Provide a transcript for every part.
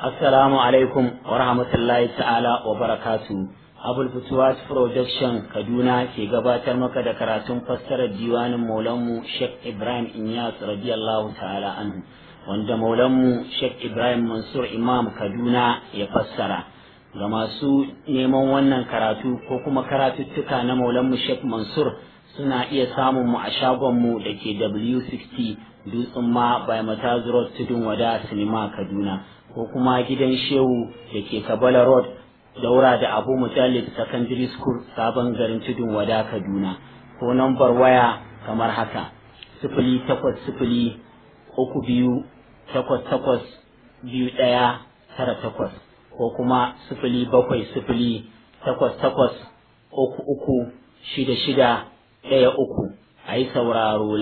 Assalamu alaikum wa rahmatullahi ta'ala wa barakatu. Abul Futuwat Production Kaduna ke gabatar maka da karatun fassarar diwanin Maulanmu Sheikh Ibrahim Inyas radiyallahu ta'ala anhu wanda Maulanmu Sheikh Ibrahim Mansur Imam Kaduna ya fassara. Ga masu neman wannan karatu ko kuma karatuttuka na Maulanmu Sheikh Mansur suna iya samun mu a shagonmu da ke W60 Dutsen ma by Mataz Road Tudun Wada Sinima Kaduna. ko kuma gidan shehu da ke kabala road daura da abu mutallib secondary school sabon garin tudun wada kaduna ko nambar waya kamar haka sifili takwas sifili uku biyu takwas takwas biyu ɗaya tara takwas ko kuma sifili bakwai sifili takwas takwas uku uku shida shida ɗaya uku a yi sauraro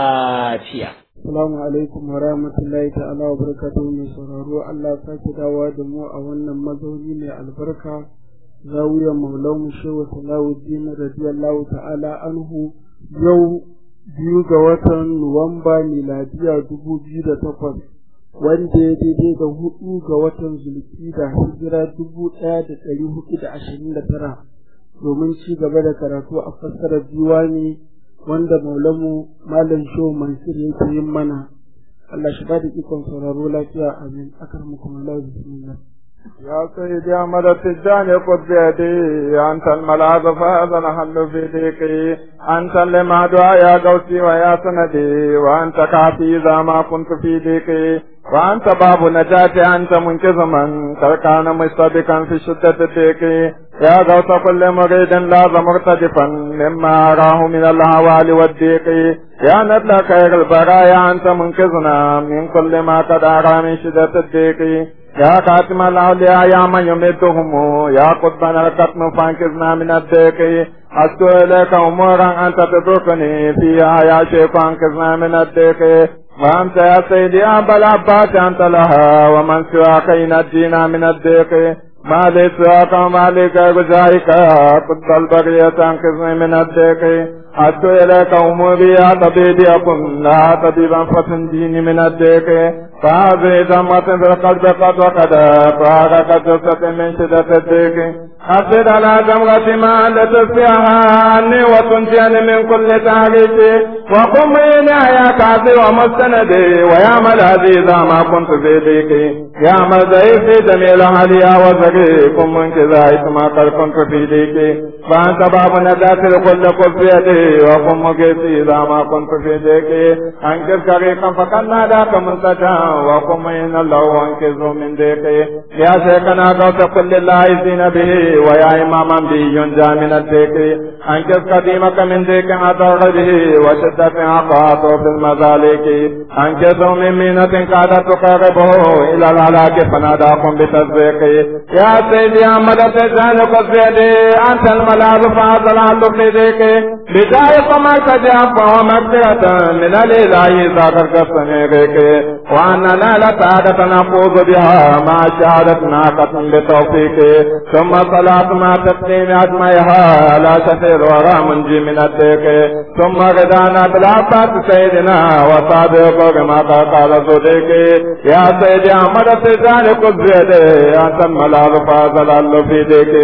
lafiya Assalamu alaikum wa rahmatullahi ta'ala wa barakatuhu mai sauraro Allah sake dawowa da mu a wannan mazauni mai albarka zawiyar maulan shehu salawuddin radiyallahu ta'ala anhu yau biyu ga watan Nuwamba miladiya dubu biyu da takwas wanda ya daidai da hudu ga watan zulki da hijira dubu ɗaya da ɗari hudu da ashirin da tara domin ci gaba da karatu a fassarar diwani wanda maulamu malam shehu mansur yake yin mana Allah shi ba da ikon sauraro lafiya amin akar muku Allah bismillah يا سيدي أحمد التجاني خذ بيدي أنت الملاذ فهذا نحل في ديكي أنت لما دعا يا قوسي ويا سندي وأنت كافي إذا ما كنت في ديكي وأنت باب نجاتي أنت منقذ من كان مستبقا في شدة الديك يا غوث كل مريد لاز مرتدفا مما أراه من الهوال والضيق يا ندل خير البرايا أنت منقذنا من كل ما قد أرى من شدة الديك يا خاتم الأولياء يا من يمدهم يا قطبنا القتم فانقذنا من الديك أشكو إليك أمورا أنت تدركني فيها يا شيخ فانقذنا من الديك وأنت يا سيدي أبا العباس أنت لها ومن سواك ينجينا من الضيق ما لي سواك وما لي غيرك قد البرية أنقذني من الضيق أشكو إليك أموري يا طبيبي أكن لا طبيبا فتنجيني من الضيق فهذه ذمة في القلب قد وقد فارق جثة من شدة الضيق أفسد على جمرة ما لتسقيها عني وتنجيني من كل تحريك وقم يا كافي ومستندي ويا ملاذي إذا ما كنت في ضيقي يا مزعي في جميل عليا وزريكم من كذا ما قد كنت في ضيقي فأنت باب ندات لكل قفيتي وقم مقيسي إذا ما كنت في ضيقي أنكر كريقا فقد ناداك منتجا وقم إن الله وانكزه من ضيقي يا شيخنا قوت كل اللايزين به ويا إماما به ينجى من الضيق أنكز قديمك من ضيق أضر به وشدة عقاته في المذالك أنكزه من مينة كادت تقربه إلى الهلاك فناداكم بتصديق يا سيدي أحمد تجعل قصيدي أنت الملاذ فاضل عن لقيدك بداية ما تجاب ومغفرة من الإله ذاكر كسنيرك وأننا لسعادة نفوز بها مع شهادة ناقة بتوفيق ثم صلاة ما تسليم أجمعها على شفير ورا منجي من الديك ثم غدانا بالعباس سيدنا وصادق كما قال صديق يا سيدي أحمد تجعل قصيدي أنت الملاذ فاضل في ديك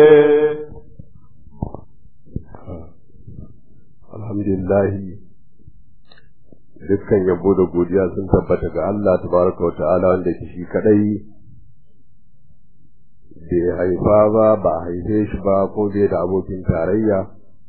alhamdulillahi dukkan yabo da godiya sun tabbata ga Allah tabaraka wa ta'ala wanda ke shi kadai bai haifa ba ba a haife shi ba ko bai da abokin tarayya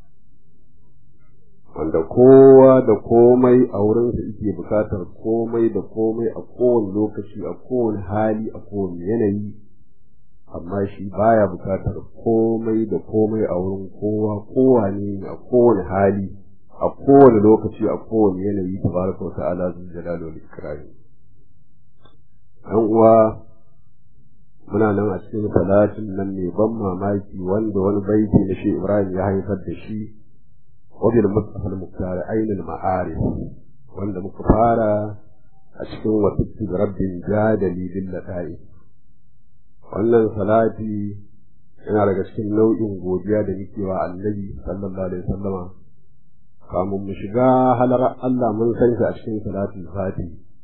wanda kowa da komai a wurinsa yake bukatar komai da komai a kowane lokaci a kowane hali a kowane yanayi amma shi baya bukatar komai da komai a wurin kowa kowane ne a kowane hali a kowane lokaci a kowane yanayi tabaraka wa ta'ala zul jalali wal ikram dan uwa muna nan a cikin salatin nan ne ban mamaki wanda wani baiti na shi Ibrahim ya haifar da shi wabil mustafa al-muktar ainul ma'arif wanda muka fara a cikin wasittu rabbin jadali bil lata'i wannan salati yana daga cikin nau'in godiya da muke wa annabi sallallahu alaihi wasallama kamun mu shiga halar Allah mun san shi a cikin salatul fati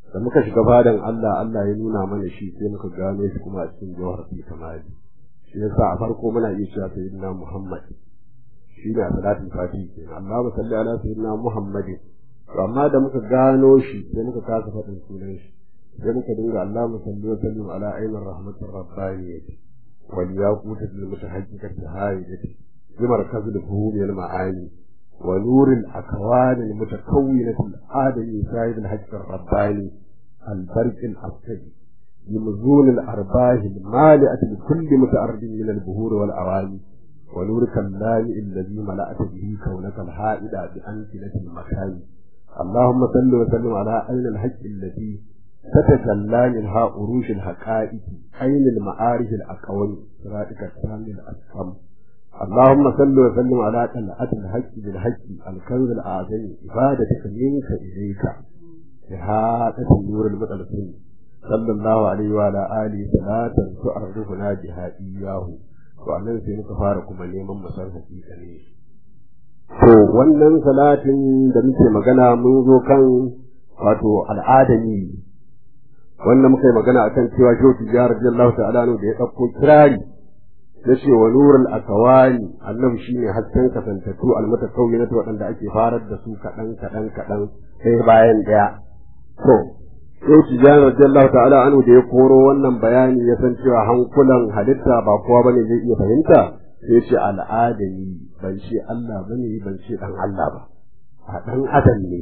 da muka shiga fadan Allah Allah ya nuna mana shi sai muka gano shi kuma a cikin jawhar fi kamali shi yasa a farko muna iya cewa sayyidina Muhammad shi ne a salatin fati kenan Allahumma salli ala sayyidina Muhammadin to amma da muka gano shi sai muka kasa faɗin sunan shi sai muka dinga Allahumma salli wa sallim ala ainihin rahmatir rabbaniyyati wal yaqutat lil mutahaqqiqati hayyati bi markazil fuhum al ma'ani wa nur al akwan al mutakawwinati al adami sahib al hajj al rabbani al barq al asri بمزون الأرباح المالئة لكل متعرض من البهور والأواني ونورك اللامئ الذي ملأت به كونك الحائد بأمثلة المكان اللهم صل وسلم على عين الحق التي تتجلى منها أروش الحقائق عين المعارف الأقوم صراطك التام الأسكم اللهم صل وسلم على طلعة الحق بالحق الكنز الأعظم عبادتك منك إليك إحاطة النور المتلفين صلى الله عليه وعلى آله صلاة تعرفنا بها إياه وأنا سينك فارق من يمم مسار حقيقة To wannan salatin da muke magana mun zo kan wato al'adami wanda muka yi magana akan cewa Shehu Tijjar radiyallahu ta'ala da ya ɗauko kirari ya ce wa nurul akawani annabi shine hasken kasantattu almutakawwinatu waɗanda ake farar da su kaɗan kaɗan kaɗan sai bayan ɗaya. To Shehu Tijjar radiyallahu ta'ala anhu da ya koro wannan bayani ya san cewa hankulan halitta ba kowa bane zai iya fahimta sai ce al'adami ban ce Allah ba ne ban ce ɗan Allah ba a ɗan adam ne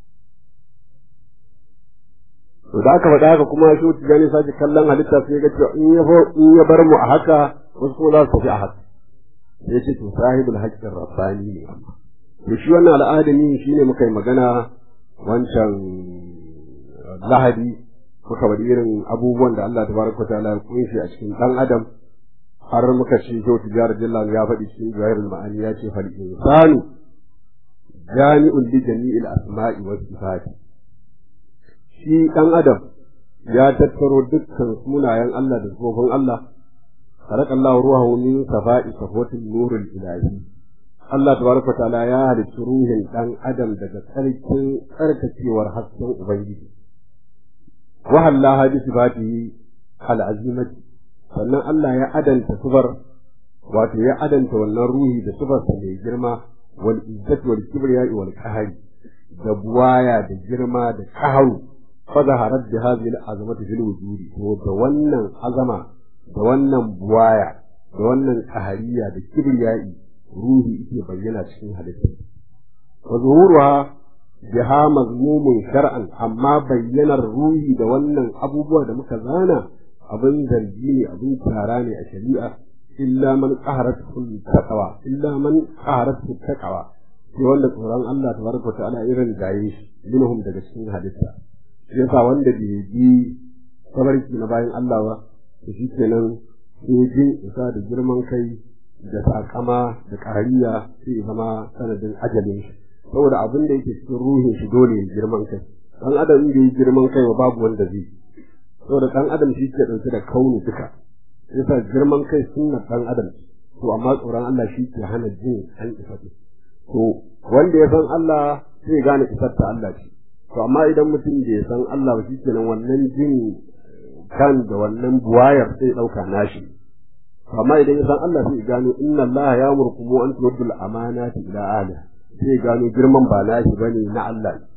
to da aka faɗa haka kuma shi wuce gani sake kallon halitta sai ga cewa in ya bar mu a haka wasu kuma za su tafi a haka sai ce to sahibul haqqin rabbani ne amma to shi wannan al'adami shine muka yi magana wancan lahadi muka bari irin abubuwan da Allah tabaraka wa ta'ala ya kunshi a cikin ɗan adam har muka ce kyau tijar jillan ya faɗi cikin jawahirul ma'ani ya ce fal insanu jami'un li jami'il asma'i was sifati shi dan adam ya tattaro dukkan sunayen Allah da sifofin Allah khalaqallahu ruhahu min safa'i safatil nurul ilahi Allah tabaraka ta'ala ya halicci ruhin dan adam daga tsarkin tsarkakewar hasken ubangiji wa hallaha bi sifatihi al-azimati sannan Allah ya adanta sufar wato ya adanta wannan ruhi da sufarsa mai girma wal izzat wal kibriya wal qahari da buwaya da girma da qaharu fa zaharat bi hadhihi al azamati fil wujudi to da wannan azama da wannan buwaya da wannan qahariya da kibriya ruhi yake bayyana cikin halitta wa zuhuruha biha mazmumun shar'an amma bayyanar ruhi da wannan abubuwa da muka zana abin zargi ne abin tara ne a shari'a illa man qaharat taqwa illa man qaharat taqwa sai wanda tsoron Allah tabaraka ta'ala irin gaye shi minhum daga cikin halitta shi yasa wanda bai bi sabarki na bayan Allah ba to shi kenan sai jin isa da girman kai da sakama da kariya sai zama sanadin ajalin shi saboda abin da yake cikin ruhin shi dole ya girman kai dan adam da ya girman kai babu wanda zai saboda ɗan adam shi ke ɗauke da kauni duka yasa girman kai sunna ɗan adam to amma tsoron Allah shi ke hana jin an isa to wanda ya san Allah sai gane isar ta Allah ce to amma idan mutum bai san Allah ba shi kenan wannan jin kan da wannan buwayar sai ɗauka nashi amma idan ya san Allah sai gano inna Allah ya murkumu an tuwaddul amanati ila ahliha sai gano girman ba nashi bane na Allah ne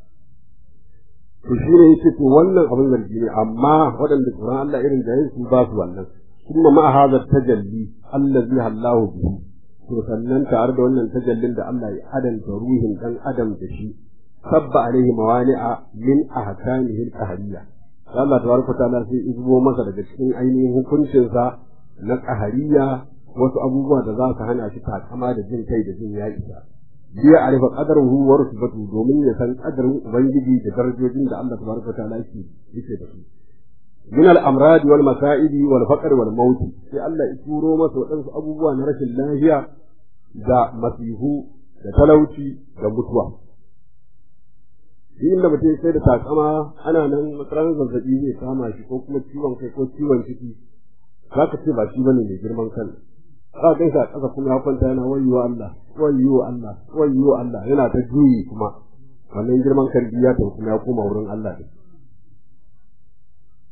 to shi ne yace to wannan abin zargi ne amma waɗanda tsoron Allah irin da su ba su wannan kuma ma hadha tajalli allazi hallahu bihi to sannan tare da wannan tajallin da Allah ya adanta ruhin dan adam da shi sabba alaihi mawani'a min ahkamihi al-qahriyya Allah tabaraka ta'ala sai izbo masa daga cikin ainihin hukuncinsa na qahariya wasu abubuwa da za su hana shi takama da jin kai da jin ya isa biya arifa qadaruhu wa rusbatu domin ya san qadarin ubangiji da darajojin da Allah tabaraka ta'ala yake yake da su min al-amrad wal masa'ib wal faqr wal maut sai Allah ya turo masa wadansu abubuwa na rashin lafiya da masihu da talauci da mutuwa inda mutum sai da takama ana nan matsalar zazzabi zai kama shi ko kuma ciwon kai ko ciwon ciki za ka ce ba shi bane mai girman kan za ka sa ƙasa kuma ya kwanta yana wayyo Allah wayyo Allah wayyo Allah yana ta juyi kuma wannan girman kan ya ta kuma ya koma wurin Allah din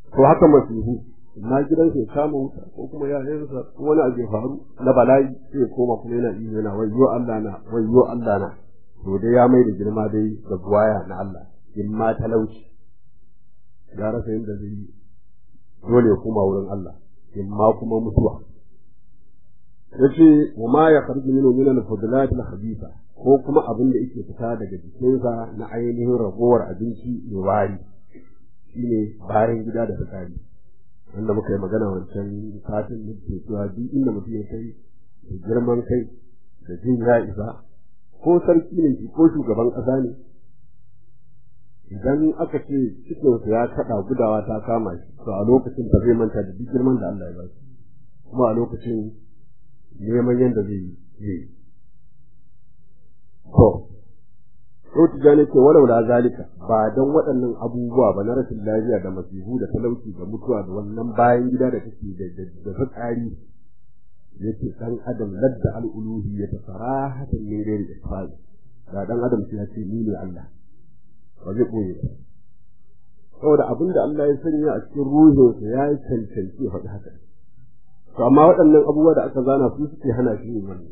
to haka masihu na gidansa ya kama wuta ko kuma ya yansa ko wani abu ya faru na bala'i sai ya koma kuma yana iyo yana wayyo Allah na wayyo Allah na to dai ya mai da girma dai da buwaya na Allah in ma talauci ya rasa yadda zai yi dole ya koma wurin Allah in ma kuma mutuwa yace wa ma ya kharju minhu min al-fudlat al-khabitha ko kuma abin da yake fita daga jikinsa na ainihin ragowar abinci mai wari shine bayan gida da fitsari wanda muka yi magana wancan satin da ke cewa duk inda mutum ya kai da girman kai da jin ya isa ko sarki ne shi ko shugaban ƙasa ne idan aka ce cikinsa ya kaɗa gudawa ta kama shi to a lokacin ta zai manta da duk girman da Allah ya ba shi kuma a lokacin neman yadda zai yi to ko tijani ce walau la zalika ba dan waɗannan abubuwa ba na rashin lafiya da masihu da talauci da mutuwa da wannan bayan gida da take da da fitsari yace dan adam ladda al-uluhi ya tasarahatan min ghairi isfal da dan adam sai ya ce ni ne Allah ba zai koyi saboda abin da Allah ya sanya a cikin ruhinsa ya yi cancanci ya faɗi haka to amma waɗannan abubuwa da aka zana su suke hana shi yin wannan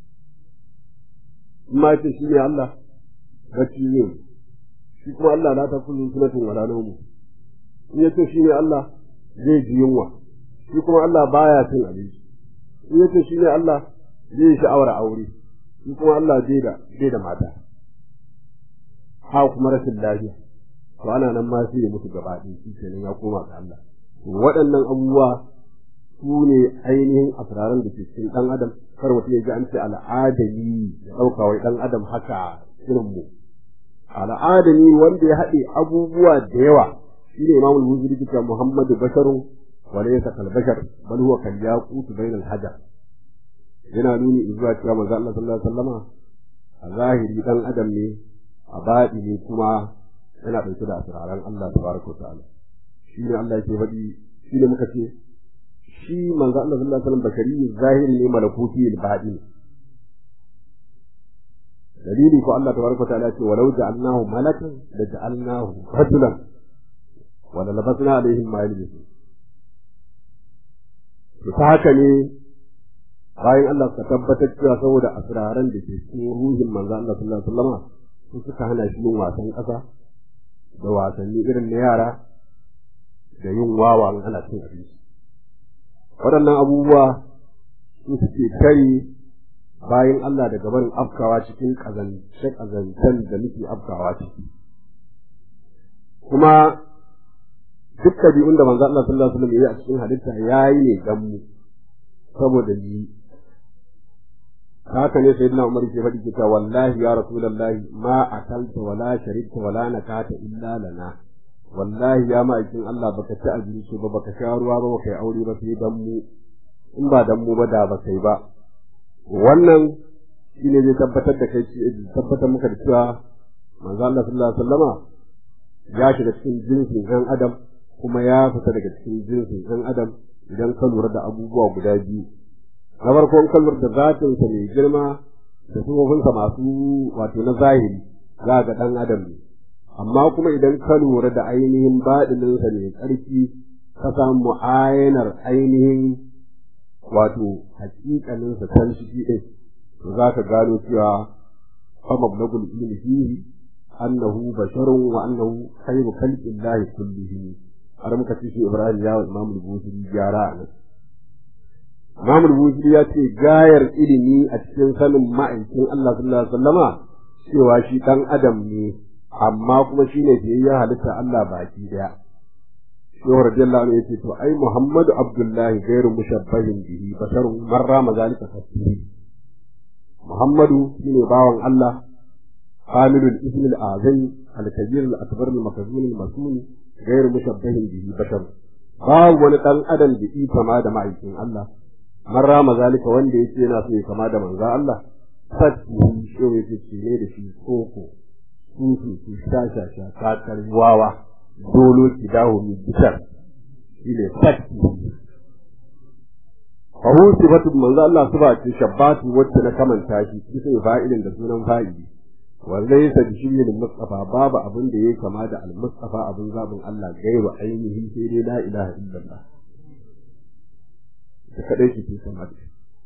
in ma ce shi ne Allah bacci ne shi kuma Allah la ta kullu sunatin wala nawmu in ya ce shi ne Allah zai ji yunwa shi kuma Allah baya cin abinci in ya ce shi ne Allah zai sha'awar aure shi kuma Allah bai da bai da mata ha kuma rashin lafiya to ana nan ma sai ya mutu gaba ɗaya shi kenan ya koma ga Allah waɗannan abubuwa su ne ainihin asiraran da ke cikin ɗan adam kar mutum ya ji an ce al'adami ya ɗauka wai ɗan adam haka irin mu al'adami wanda ya haɗe abubuwa da yawa shine imamul muziri kika muhammadu basharun wa laysa kal bashar bal huwa kal yaqut bainal hajar yana nuni zuwa cewa manzo Allah sallallahu alaihi wasallama a zahiri ɗan adam ne a baɗi ne kuma yana ɗauke da asiraran Allah tabaraka wa ta'ala shine Allah yake faɗi shine muka ce shi manzo Allah sallallahu alaihi wasallam bakari zahiri ne malakuti al-baɗi dalili ko Allah tabaraka wa ta'ala ce walau ja'alnahu malakan la ja'alnahu rajulan wa la labasna alaihim ma yalbisun to ta haka ne bayan Allah ka tabbatar cewa saboda asraran da ke cikin ruhin manzo Allah sallallahu alaihi wasallam su suka hana shi yin wasan ƙasa da wasanni irin na yara da yin wawa in ana cin abinci waɗannan abubuwa su suke kai bayan Allah daga barin afkawa cikin ƙazance-ƙazancen da muke afkawa ciki. Kuma duk ɗabi'un da manzo Allah sallallahu alaihi wasallam ya yi a cikin halitta ya yi ne dan mu saboda ni haka ne sayyidina Umar ke faɗi cewa wallahi ya rasulullahi ma akalta wala sharibta wala nakata illa lana wallahi ya ma'aikin Allah baka ci abinci ba baka sha ruwa ba baka yi aure ba sai dan mu in ba dan mu ba da ba kai ba wannan shine zai tabbatar da kai tabbatar muka da cewa manzo Allah sallallahu alaihi wasallama ya shiga cikin jinsin ɗan adam kuma ya fita daga cikin jinsin ɗan adam idan ka lura da abubuwa guda biyu na farko in ka lura da zatinsa mai girma da sufofinsa masu wato na zahiri za ga ɗan adam ne amma kuma idan ka lura da ainihin baɗininsa mai ƙarfi ka samu ayanar ainihin wato hakikaninsa can ciki ɗin to za ka gano cewa fa mablagul ilmi fihi annahu basharun wa annahu khayru khalqillahi kullihi har muka ci shi Ibrahim ya Imam al-Busiri gyara a nan Imam al-Busiri ya ce gayar ilimi a cikin sanin ma'aikin Allah sallallahu alaihi wasallama cewa shi dan adam ne amma kuma shine biyayya halitta Allah baki daya Shehu radiyallahu anhu yace to ai Muhammadu Abdullahi gairu mushabbahin bihi basharun marra mazalika fasiri Muhammadu shine bawan Allah kamilul ismil azami al-kabir al-akbar al-makzun al-masun gairu mushabbahin bihi bashar babu wani dan adam da yi kama da ma'aikin Allah marra mazalika wanda yake yana so ya kama da manzo Allah fatihi shehu yace ne da shi koko sufi su shashasha kakar wawa dolo ki dawo mi bitar shi ne fatti fa hu sifatu manzo Allah suba ce shabbatu wacce na kamanta shi bisa fa'ilin da sunan fa'ili wallahi sa bishiri da mustafa babu abin da yake kama da al-mustafa abin zabin Allah gairu ainihi sai dai la ilaha illallah da kadai ke kama da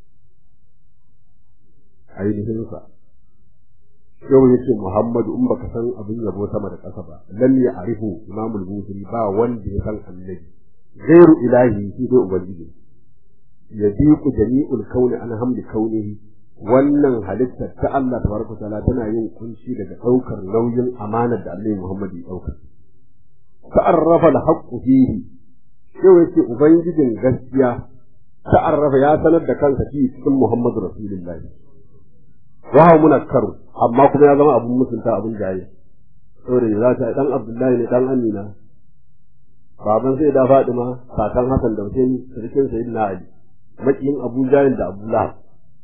ainihin sa yau ya ce Muhammadu in baka san abin yabo sama da ƙasa ba lam ya arifu imamul busiri ba wanda ya san annabi gairu ilahi shi dai ubangiji ya ku jami'ul kauni an hamdi kaunihi wannan halittar ta Allah tabaraka ta'ala tana yin kunshi daga ɗaukar nauyin amanar da Allah Muhammad ya ɗauka ta'arrafa al-haqqu fihi yau yace ubangijin gaskiya ta'arrafa ya sanar da kansa fi cikin Muhammadu Rasulullahi wa munakkaru amma kuma ya zama abun mutunta abun jaye saboda za ta dan Abdullahi ne dan Amina baban sai da Fadima kakan Hassan da Hussein sarkin Sayyidina Ali makiyin Abu Jahil da Abu Lahab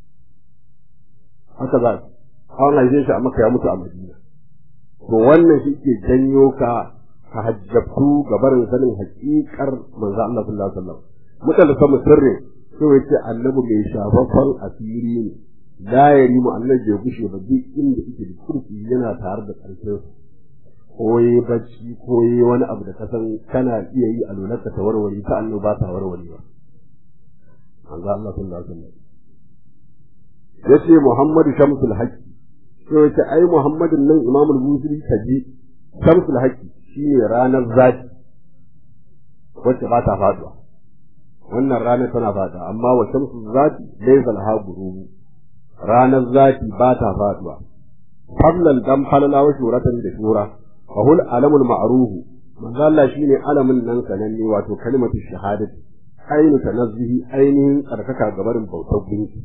haka za an haife shi a Makka ya mutu a Madina to wannan shi ke janyo ka ka hajjabtu ga barin sanin haƙiƙar manzo Allah sallallahu alaihi wasallam mutane sama sirri sai yace annabi mai shafafan asiri ne la yari mu annabi ya gushe ba duk inda yake da kurfi yana tare da ƙarfin koyi bacci koyi wani abu da kasan kana iya yi a lunarka ta warware ta annabi ba ta warware ba manzo Allah sallallahu alaihi wasallam yace Muhammadu Shamsul Haqqi sai yace ai Muhammadun nan Imam al-Busiri kaji Shamsul Haqqi shine ranar zaki wacce ba ta faduwa wannan ranar tana fada amma wa shamsul zati laysa laha gurubu ranar zaki ba ta faduwa fadlan dan falala wa shuratan da shura wa hul alamul ma'ruf manzo Allah shine alamin nan sananne wato kalimatu shahadati ainu tanazzihi ainihin tsarkaka gabarin bautar gunki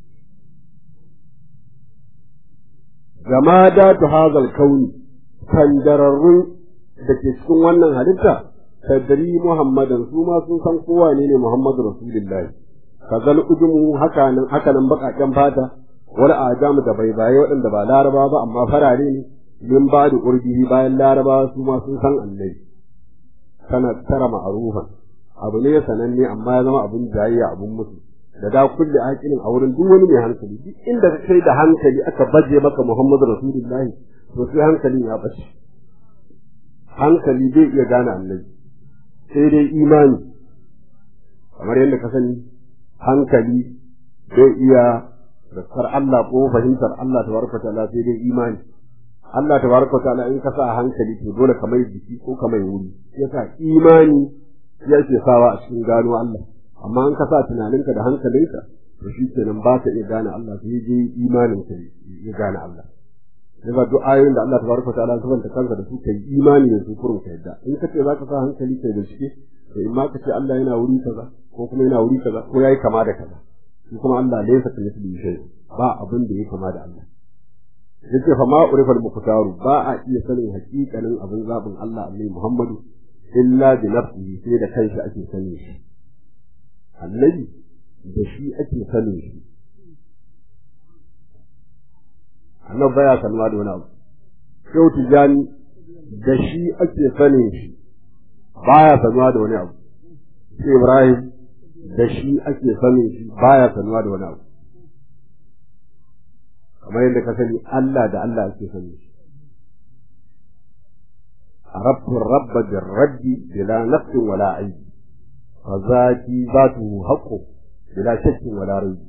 jamadatu hazal kauni kandararrun da ke cikin wannan halitta tadri muhammadan su ma sun san kowa ne ne muhammadu rasulullahi kazal ujumu haka nan haka nan bakaken fata wal ajamu da bai baye waɗanda ba laraba ba amma farare ne min ba da urbihi bayan laraba su ma sun san annabi kana tara ma'rufan abu ne sananne amma ya zama abun jayayya abun mutu da da kulli aqilin a wurin duk wani mai hankali duk inda ka kai da hankali aka baje maka muhammadu rasulullahi to sai hankalin ya bace hankali bai iya gane annabi sai dai imani kamar yadda ka sani hankali bai iya zakar Allah ko fahimtar Allah tabaraka ta'ala sai dai imani Allah tabaraka ta'ala in ka sa hankali to dole ka mai jiki ko ka mai wuri yasa imani ya ke sawa a cikin gano Allah amma in ka sa tunaninka da hankalinka to shi kenan ba ka iya gane Allah sai dai imanin ka ya gane Allah daga duk ayoyin da Allah tabaraka ta'ala subhanahu kansa da su kai imani da su kurun ka yadda in ka ce zaka sa hankali kai bincike to in ma ka ce Allah yana wuri kaza ko kuma yana wuri kaza ko yayi kama da kaza shi kuma Allah laysa ka misli shay ba abin da yake kama da Allah yace fa ma urifa al-muqtaru ba a iya sanin hakikanin abin zabin Allah annabi Muhammadu illa bi nafsihi sai da kanshi ake sanin shi annabi da shi ake sanin shi annabi baya sanuwa da wani abu shehu tijani da shi ake sanin shi baya sanuwa da wani abu sai ibrahim da shi ake sanin shi baya sanuwa da wani abu kamar yadda ka sani Allah da Allah ake sanin shi عرفت الرب بالرد بلا نقص ولا عيب فذاتي ذاته حق بلا شك ولا ريب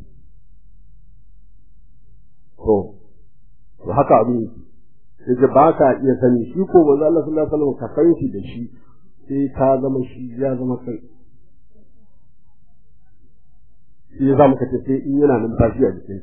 to to haka abin yake yace ba ka iya sani shi ko manzo Allah sallallahu alaihi wasallam ka san shi da shi sai ka zama shi ya zama kai shi ya zama kace sai in yana numfashi a jikin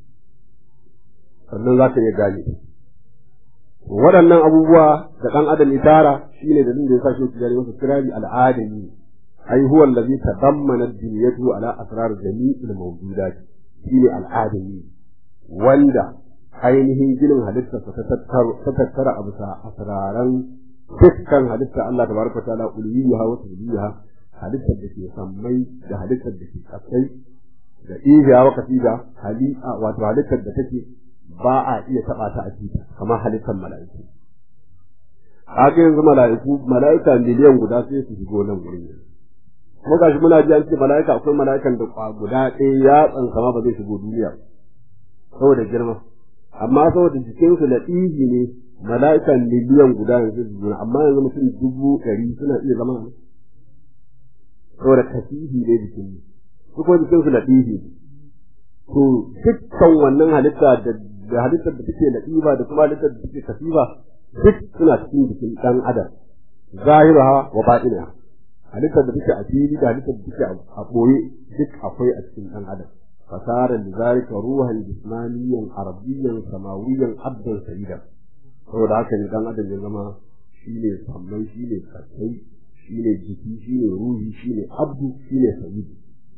sannan za ka iya gane waɗannan abubuwa da ɗan adam ya tara shine da da ya sa shi tijari masa kirari al'adami ai huwa allazi tadammana ad-dunyatu ala asrar jami'il mawjudat shine al'adami wanda ainihin ginin halittarsa ta tattara a bisa asraran dukkan halittar Allah tabaraka ta'ala uliyuha wa tabiha halittar da ke sammai da halittar da ke kasai da iya wa kasida hali'a wato halittar da take ba a iya taba ta a ciki kamar halittar mala'iku haka yanzu mala'iku mala'ika miliyan guda sai su shigo nan gurin kuma gashi muna ji an ce mala'ika akwai mala'ikan da guda ɗaya ya tsansama ba zai shigo duniya saboda girma amma saboda jikinsu na ɗiji ne mala'ikan miliyan guda yanzu su amma yanzu mutum dubu ɗari suna iya zama ne saboda kasihi ne jikin su kuma jikinsu na ɗiji to dukkan wannan halitta da halittar da take na ɗiba da kuma halittar da take kasiba duk suna cikin jikin ɗan adam zahiraha wa baɗinaha halittar da take a fili da halittar da take a ɓoye duk akwai a cikin ɗan adam fasara da zalika ruhan jismaniyan arabiyyan samawiyan abdan sayyidan saboda haka ne dan adam ya zama shine sammai shine kasai shine jiki shine ruhi shine abdu shine sayyid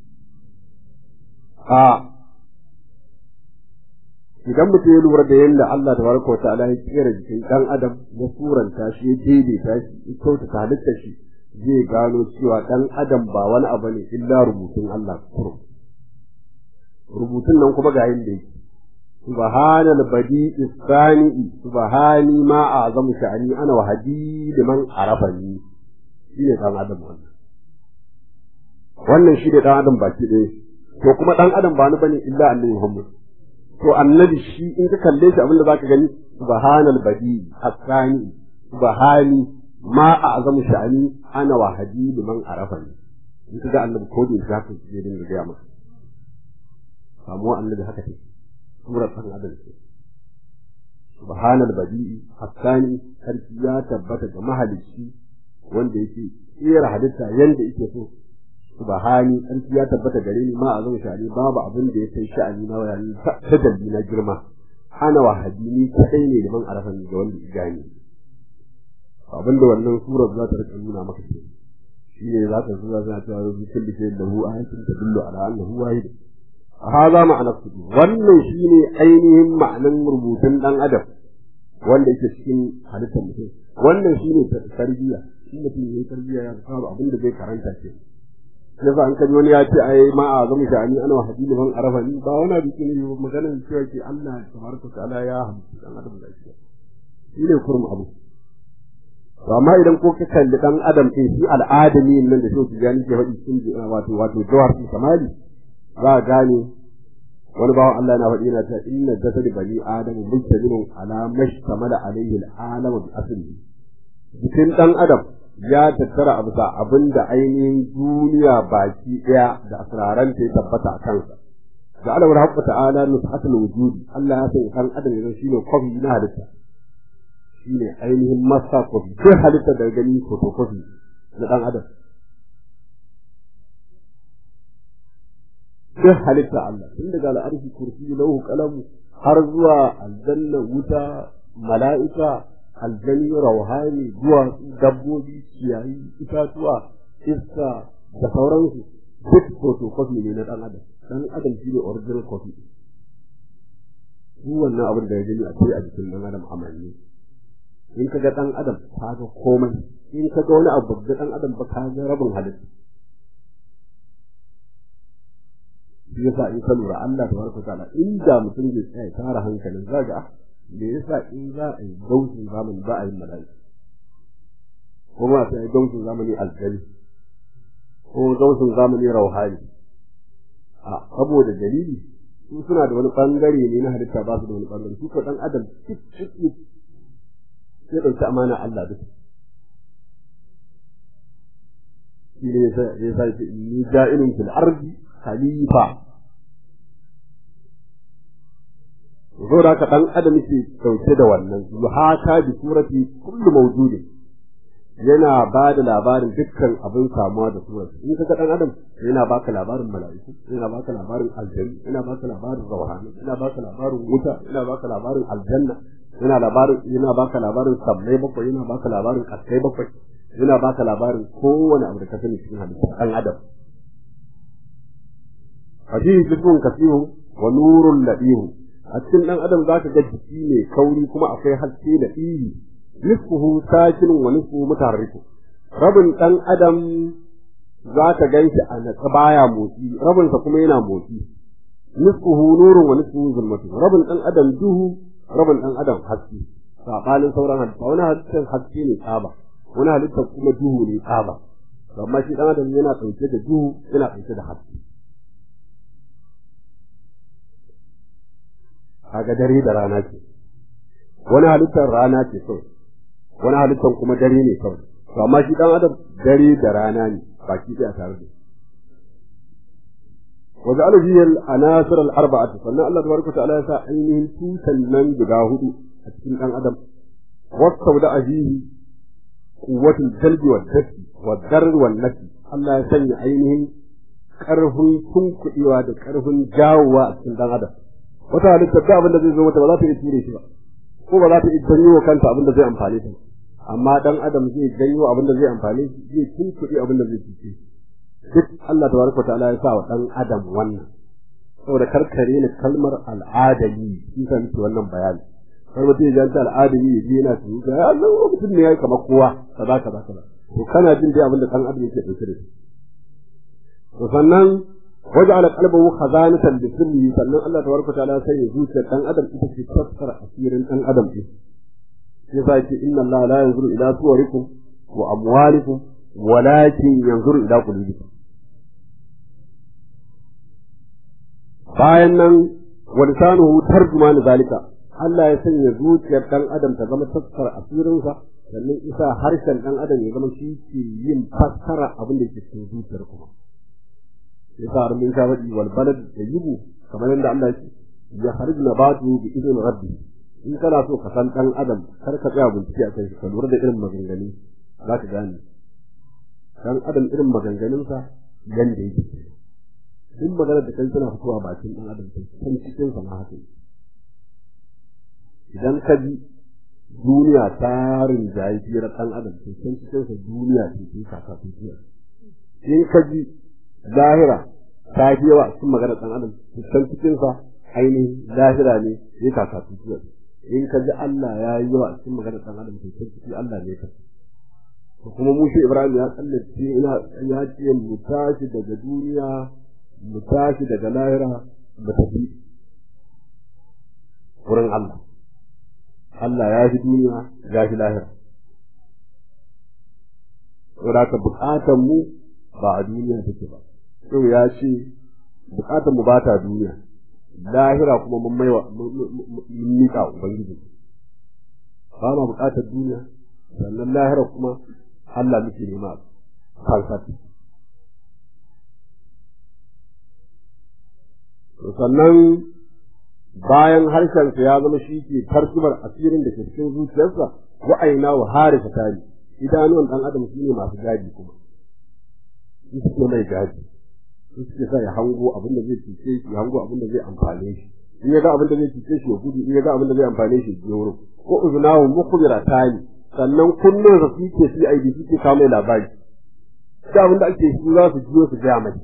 a idan mutum ya lura da yadda Allah tabaraka wa ta'ala ya kera jikin dan adam ya suranta shi ya daidaita shi ya kyautata halittar shi zai gano cewa ɗan adam ba wani abu ne illa rubutun Allah kurum rubutun nan kuma ga yin da yake subhanal badi isani subhani ma a'zamu sha'ani ana wa hadi liman arafani shine ɗan adam wannan wannan shi ne ɗan adam baki ɗaya to kuma ɗan adam ba ni bane illa annabi Muhammad to annabi shi in ka kalle shi abinda zaka gani subhanal badi asani subhani ma a azamu sha'ani ana wa hadi liman arafani in ka ga annabi ko da za ka je dinga gaya maka samuwa annabi haka take surar san adam ce subhanal badi'i hasani sarki ya tabbata ga mahalicci wanda yake tsira halitta yanda yake so subhani sarki ya tabbata gare ni ma a azamu sha'ani babu abin da ya kai sha'ani na wayani ta dalli na girma ana wa hadi ni kadai ne liman arafani ga wanda ya gane abinda wannan surar za ta rika nuna maka ce shi ne za ta zuwa za ta rubu kulli shay da hu ayatin tadullu ala annahu wahid hada ma'ana su wannan shine ainihin ma'anan rubutun dan adam wanda yake cikin halittar mutum wannan shine tarbiyya shi mutum yayi tarbiyya ya saba abinda zai karanta ce yasa an kaji wani ya ce ai ma a zama sha'ani ana wa hadini man arafani ba wani abu ne maganar cewa ke Allah tabaraka ta'ala ya hamsu dan adam da shi shi ne kurum abu to amma idan ko ka kalli dan adam ɗin shi al'adami nan da shi gani ke faɗi cikin wato wato jawar su samali za a gane wani bawan Allah yana faɗi yana cewa inna jasad bani adam mujtaminun ala mashtamala alayhi al'alam bi aslihi jikin dan adam ya tattara abu sa abinda ainihin duniya baki ɗaya da asraran ta ya tabbata a kansa da Allah wa ta'ala nushatul wujudi Allah ya san kan adam yanzu shine kofi na halitta shi ne ainihin masa kofi duk halitta da gani fotokofi na ɗan adam duk halitta Allah tun daga al'arshi kursi lauhu kalamu har zuwa aljanna wuta mala'ika aljani rauhani zuwa dabbobi ciyayi itatuwa iska da sauransu duk fotokofi ne na ɗan adam ɗan adam shi ne original copy duk wannan abin da ya gani akwai a jikin ɗan adam amanni in ka ga ɗan adam ka ga komai in ka ga wani abu ga ɗan adam ba ka ga rabin halitta shi yasa in ka lura Allah tabaraka ta'ala inda mutum zai tsaya tara hankalin za ga me yasa in za a yi gausin zamani ba a yi mala'ika kuma sai gausin zamani aljali ko gausin zamani rauhani a saboda dalili su suna da wani bangare ne na halitta ba su da wani bangare su ko dan adam cik cik sai ɗauki amana Allah duk. Shi ne ya sa ce ni ja'ilun fil ardi khalifa. Zo da ka ɗan adam yake ɗauke da wannan, yuhaka bi surati kullu mawjudin. Yana ba da labarin dukkan abin samuwa da surati. In ka ga ɗan adam yana baka labarin mala'iku, yana baka labarin aljanu, yana baka labarin rawhani, yana baka labarin wuta, yana baka labarin aljanna, yana labarin yana baka labarin sammai bakwai yana baka labarin kaskai bakwai yana baka labarin kowane abu da ka sani cikin halitta dan adam hadisi jibun kasihu wa nurun ladihu a cikin dan adam zaka ga jiki ne kauri kuma akwai haske da iri nisfuhu sakin wa nisfuhu mutaharriku rabin dan adam zaka ganshi a natsa baya motsi rabin sa kuma yana motsi nisfuhu nurun wa nisfuhu zulmatu rabin dan adam duhu rabin ɗan adam haske saɓanin sauran halitta wani halittar haske ne tsaba wani halittar kuma duhu ne tsaba amma shi ɗan adam yana ɗauke da duhu yana ɗauke da haske kaga dare da rana ce wani halittar rana ce kawai wani halittar kuma dare ne kawai to amma shi dan adam dare da rana ne baki ɗaya tare da wa ja'ala fihi al-anasir al-arba'ati sannan Allah tabaraka ta'ala ya sa ainihin tutan nan guda hudu a cikin dan adam wasauda fihi quwwatul jalbi wad dafi wad darr wal nafi Allah ya sanya ainihin karfin tunkuɗewa da karfin jawowa a cikin dan adam wata halittar da abin da zai zo mata ba za ta iya ture shi ba ko ba za ta iya janyo wa kanta abin da zai amfane ta amma dan adam zai janyo abin da zai amfane shi zai tunkuɗe abin da zai cuce shi duk Allah tabaraka ta'ala ya sa wa dan adam wannan saboda karkare ni kalmar al'adami shi san ki wannan bayani har mutum ya janta al'adami ya je yana tuka ya Allah mutum ne yayi kamar kowa kaza kaza kaza to kana jin dai abin da dan adam yake dauke da shi to sannan waja'ala qalbahu khazanatan li sirri sannan Allah tabaraka ta'ala sai ya zuciyar dan adam ita ce taskar asirin dan adam din sai sai ce inna Allah la yanzuru ila suwarikum wa amwalikum walakin yanzuru ila qulubikum bayan nan wa lisanuhu tarjuman zalika Allah ya sanya zuciyar dan adam ta zama taskar asirinsa sannan isa harshen dan adam ya zama shi ke yin fassara abin da ke cikin zuciyar kuma yasa har mun ka faɗi wal balad tayyibu kamar yadda Allah ya ya harij nabatu bi idin rabbi in kana so ka san dan adam kar ka tsaya bincike a kai ka lura da irin maganganu za ka gane dan adam irin maganganunsa yanda yake duk maganar da kai tana fitowa bakin dan adam sai san cikin sa ma haka idan ka ji duniya tarin jahiliyar dan adam sai san cikin sa duniya ce ke kaka tuciya in ka ji zahira ta fi yawa cikin maganar dan adam sai san cikin sa ainihin zahira ne ya kaka tuciya in ka ji Allah ya yi yawa cikin maganar dan adam sai san cikin Allah ne ka kuma mu shi Ibrahim ya tsallace ina ya ce mu tashi daga duniya mu tashi daga lahira mu tafi wurin Allah Allah ya fi duniya ya fi lahira saboda ka bukatan mu ba a duniya take ba yau ya ce bukatan mu ba ta duniya lahira kuma mun maiwa mun miƙa ubangiji ba ma bukatar duniya sannan lahira kuma Allah muke nema falsafi sannan bayan harshensa ya zama shi ke tarkibar asirin da ke cikin zuciyarsa wa'aina wa harisa tari idanuwan dan adam su ne masu gadi kuma su suke mai gadi su suke sa ya hango abin da zai cuce shi ya hango abin da zai amfane shi in ya ga abin da zai cuce shi ya gudu in ya ga abin da zai amfane shi ya wurin ko uznahu mukhbiratani sannan kullun da suke CID suke kawo mai labari da abin da ake su za su jiyo su ga mai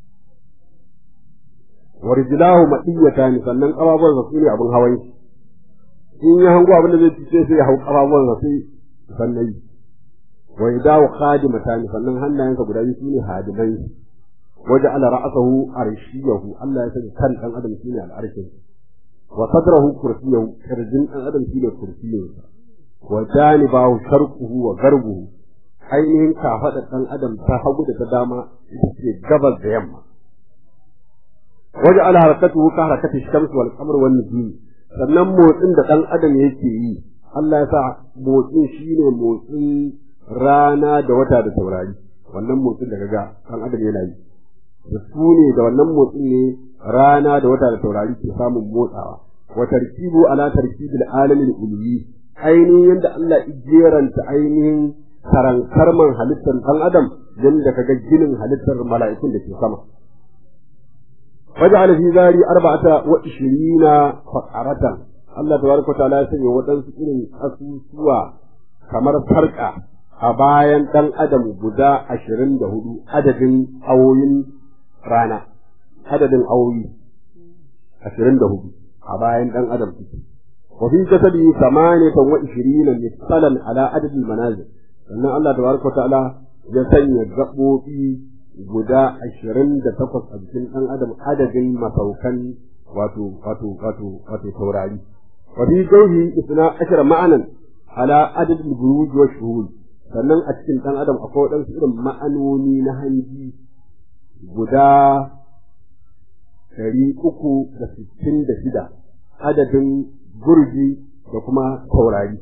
warjilahu madiyatan sannan kababuwan sa sune abin hawan shi in ya hango abin da zai fice sai ya hau kababuwan sa sai sannan yi wa idahu khadimatan sannan hannayensa guda biyu sune hadimai waje ala ra'sahu arshiyahu Allah ya sani kan dan adam shine al'arshin wa sadrahu kursiyahu kirjin dan adam shine kursiyinsa wa janibahu sharquhu wa garbuhu ainihin kafaɗa ɗan adam ta hagu da ta dama ita ce gabas da yamma waje ala harakatuhu ka harakati shamsu wal qamar wan nujum sannan motsin da ɗan adam yake yi Allah ya sa motsin shine motsin rana da wata da taurari wannan motsin da kaga ɗan adam yana yi da su ne da wannan motsin ne rana da wata da taurari ke samun motsawa wa tarkibu ala tarkibil alamin ulwi ainihin yadda Allah ijeranta ainihin karankarman halittar ɗan adam yadda kaga ginin halittar mala'ikun da ke sama waja'ala fi zari arba'ata wa ishirina faqaratan Allah tabaraka wa ta'ala ya sanya waɗansu irin asusuwa kamar farka a bayan ɗan adam guda ashirin da hudu adadin awoyin rana adadin awoyi ashirin da hudu a bayan ɗan adam suke وفي جسده ثمانية وعشرين مثقلا على عدد المنازل أن الله تبارك وتعالى يسني gaɓoɓi guda ashirin da takwas a jikin ɗan adam adadin masaukan wato wato wato wato taurari wa fi jawhi isna ashara ma'anan ala adad al-buruj wa shuhud sannan a cikin ɗan adam akwai waɗansu irin ma'anoni na hanji guda ɗari uku da sittin da shida adadin burji da kuma taurari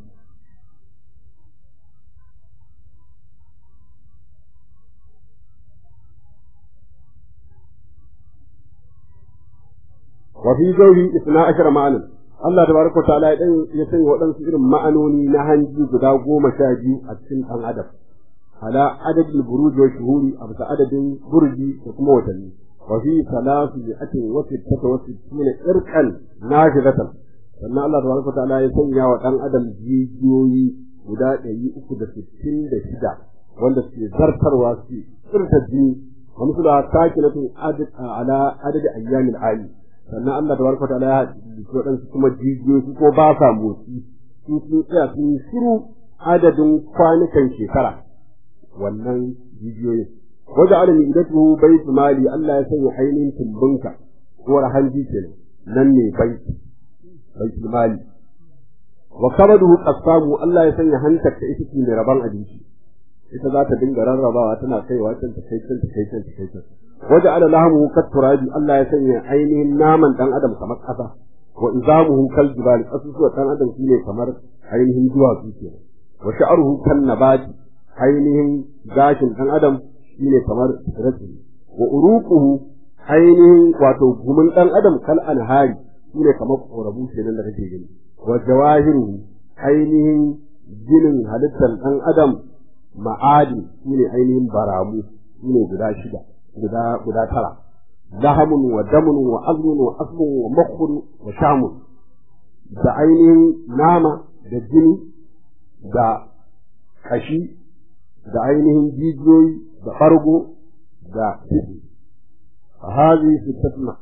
wa fi zawhi isna ashara ma'anan Allah tabaraka ta'ala ya dan ya sanya waɗansu irin ma'anoni na hanji guda goma sha biyu a cikin ɗan adam ala adadin buruj wa shuhuri a bisa adadin burji da kuma watanni wa fi salasu bi'atin wa sittata wa sittina irqan nafidatan sannan Allah tabaraka ta'ala ya sanya wa ɗan adam jijiyoyi guda ɗari uku da sittin da shida wanda suke zartarwa su tsirta jini wa misala sakinatun ala adadi ayyamin ayi sannan Allah da barka ta'ala ya haɗu waɗansu kuma jijiyoyi su ko ba sa motsi su sun tsaya sun shiru adadin kwanukan shekara wannan jijiyoyin wajen alami idan tuhu bai mali Allah ya sanya ainihin tumbinka ko hanji ke nan ne bai bai mali wa kamaduhu qasamu Allah ya sanya hantar ta ita ce mai rabon abinci ita za ta dinga rarrabawa tana kaiwa can ta kai can ta kai can ta kai can waje ala lahamu kat turabi Allah ya sanya ainihin naman dan adam kamar kasa wa izamuhum kal jibal kasusuwa dan adam shine kamar ainihin duwatsu kenan wa sha'ruhu kan nabati ainihin gashin dan adam shine kamar tsirrai wa uruquhu ainihin wato gumin dan adam kal anhari shine kamar korabu kenan da kake gani wa jawahiru ainihin ginin halittar dan adam ma'adi shine ainihin baramu shine guda shida guda guda tara lahamun wa damun wa azmun wa asmun wa makhun wa shamun da ainihin nama da jini da kashi da ainihin jijiyoyi da ɓargo da ciki a hazi sittatuna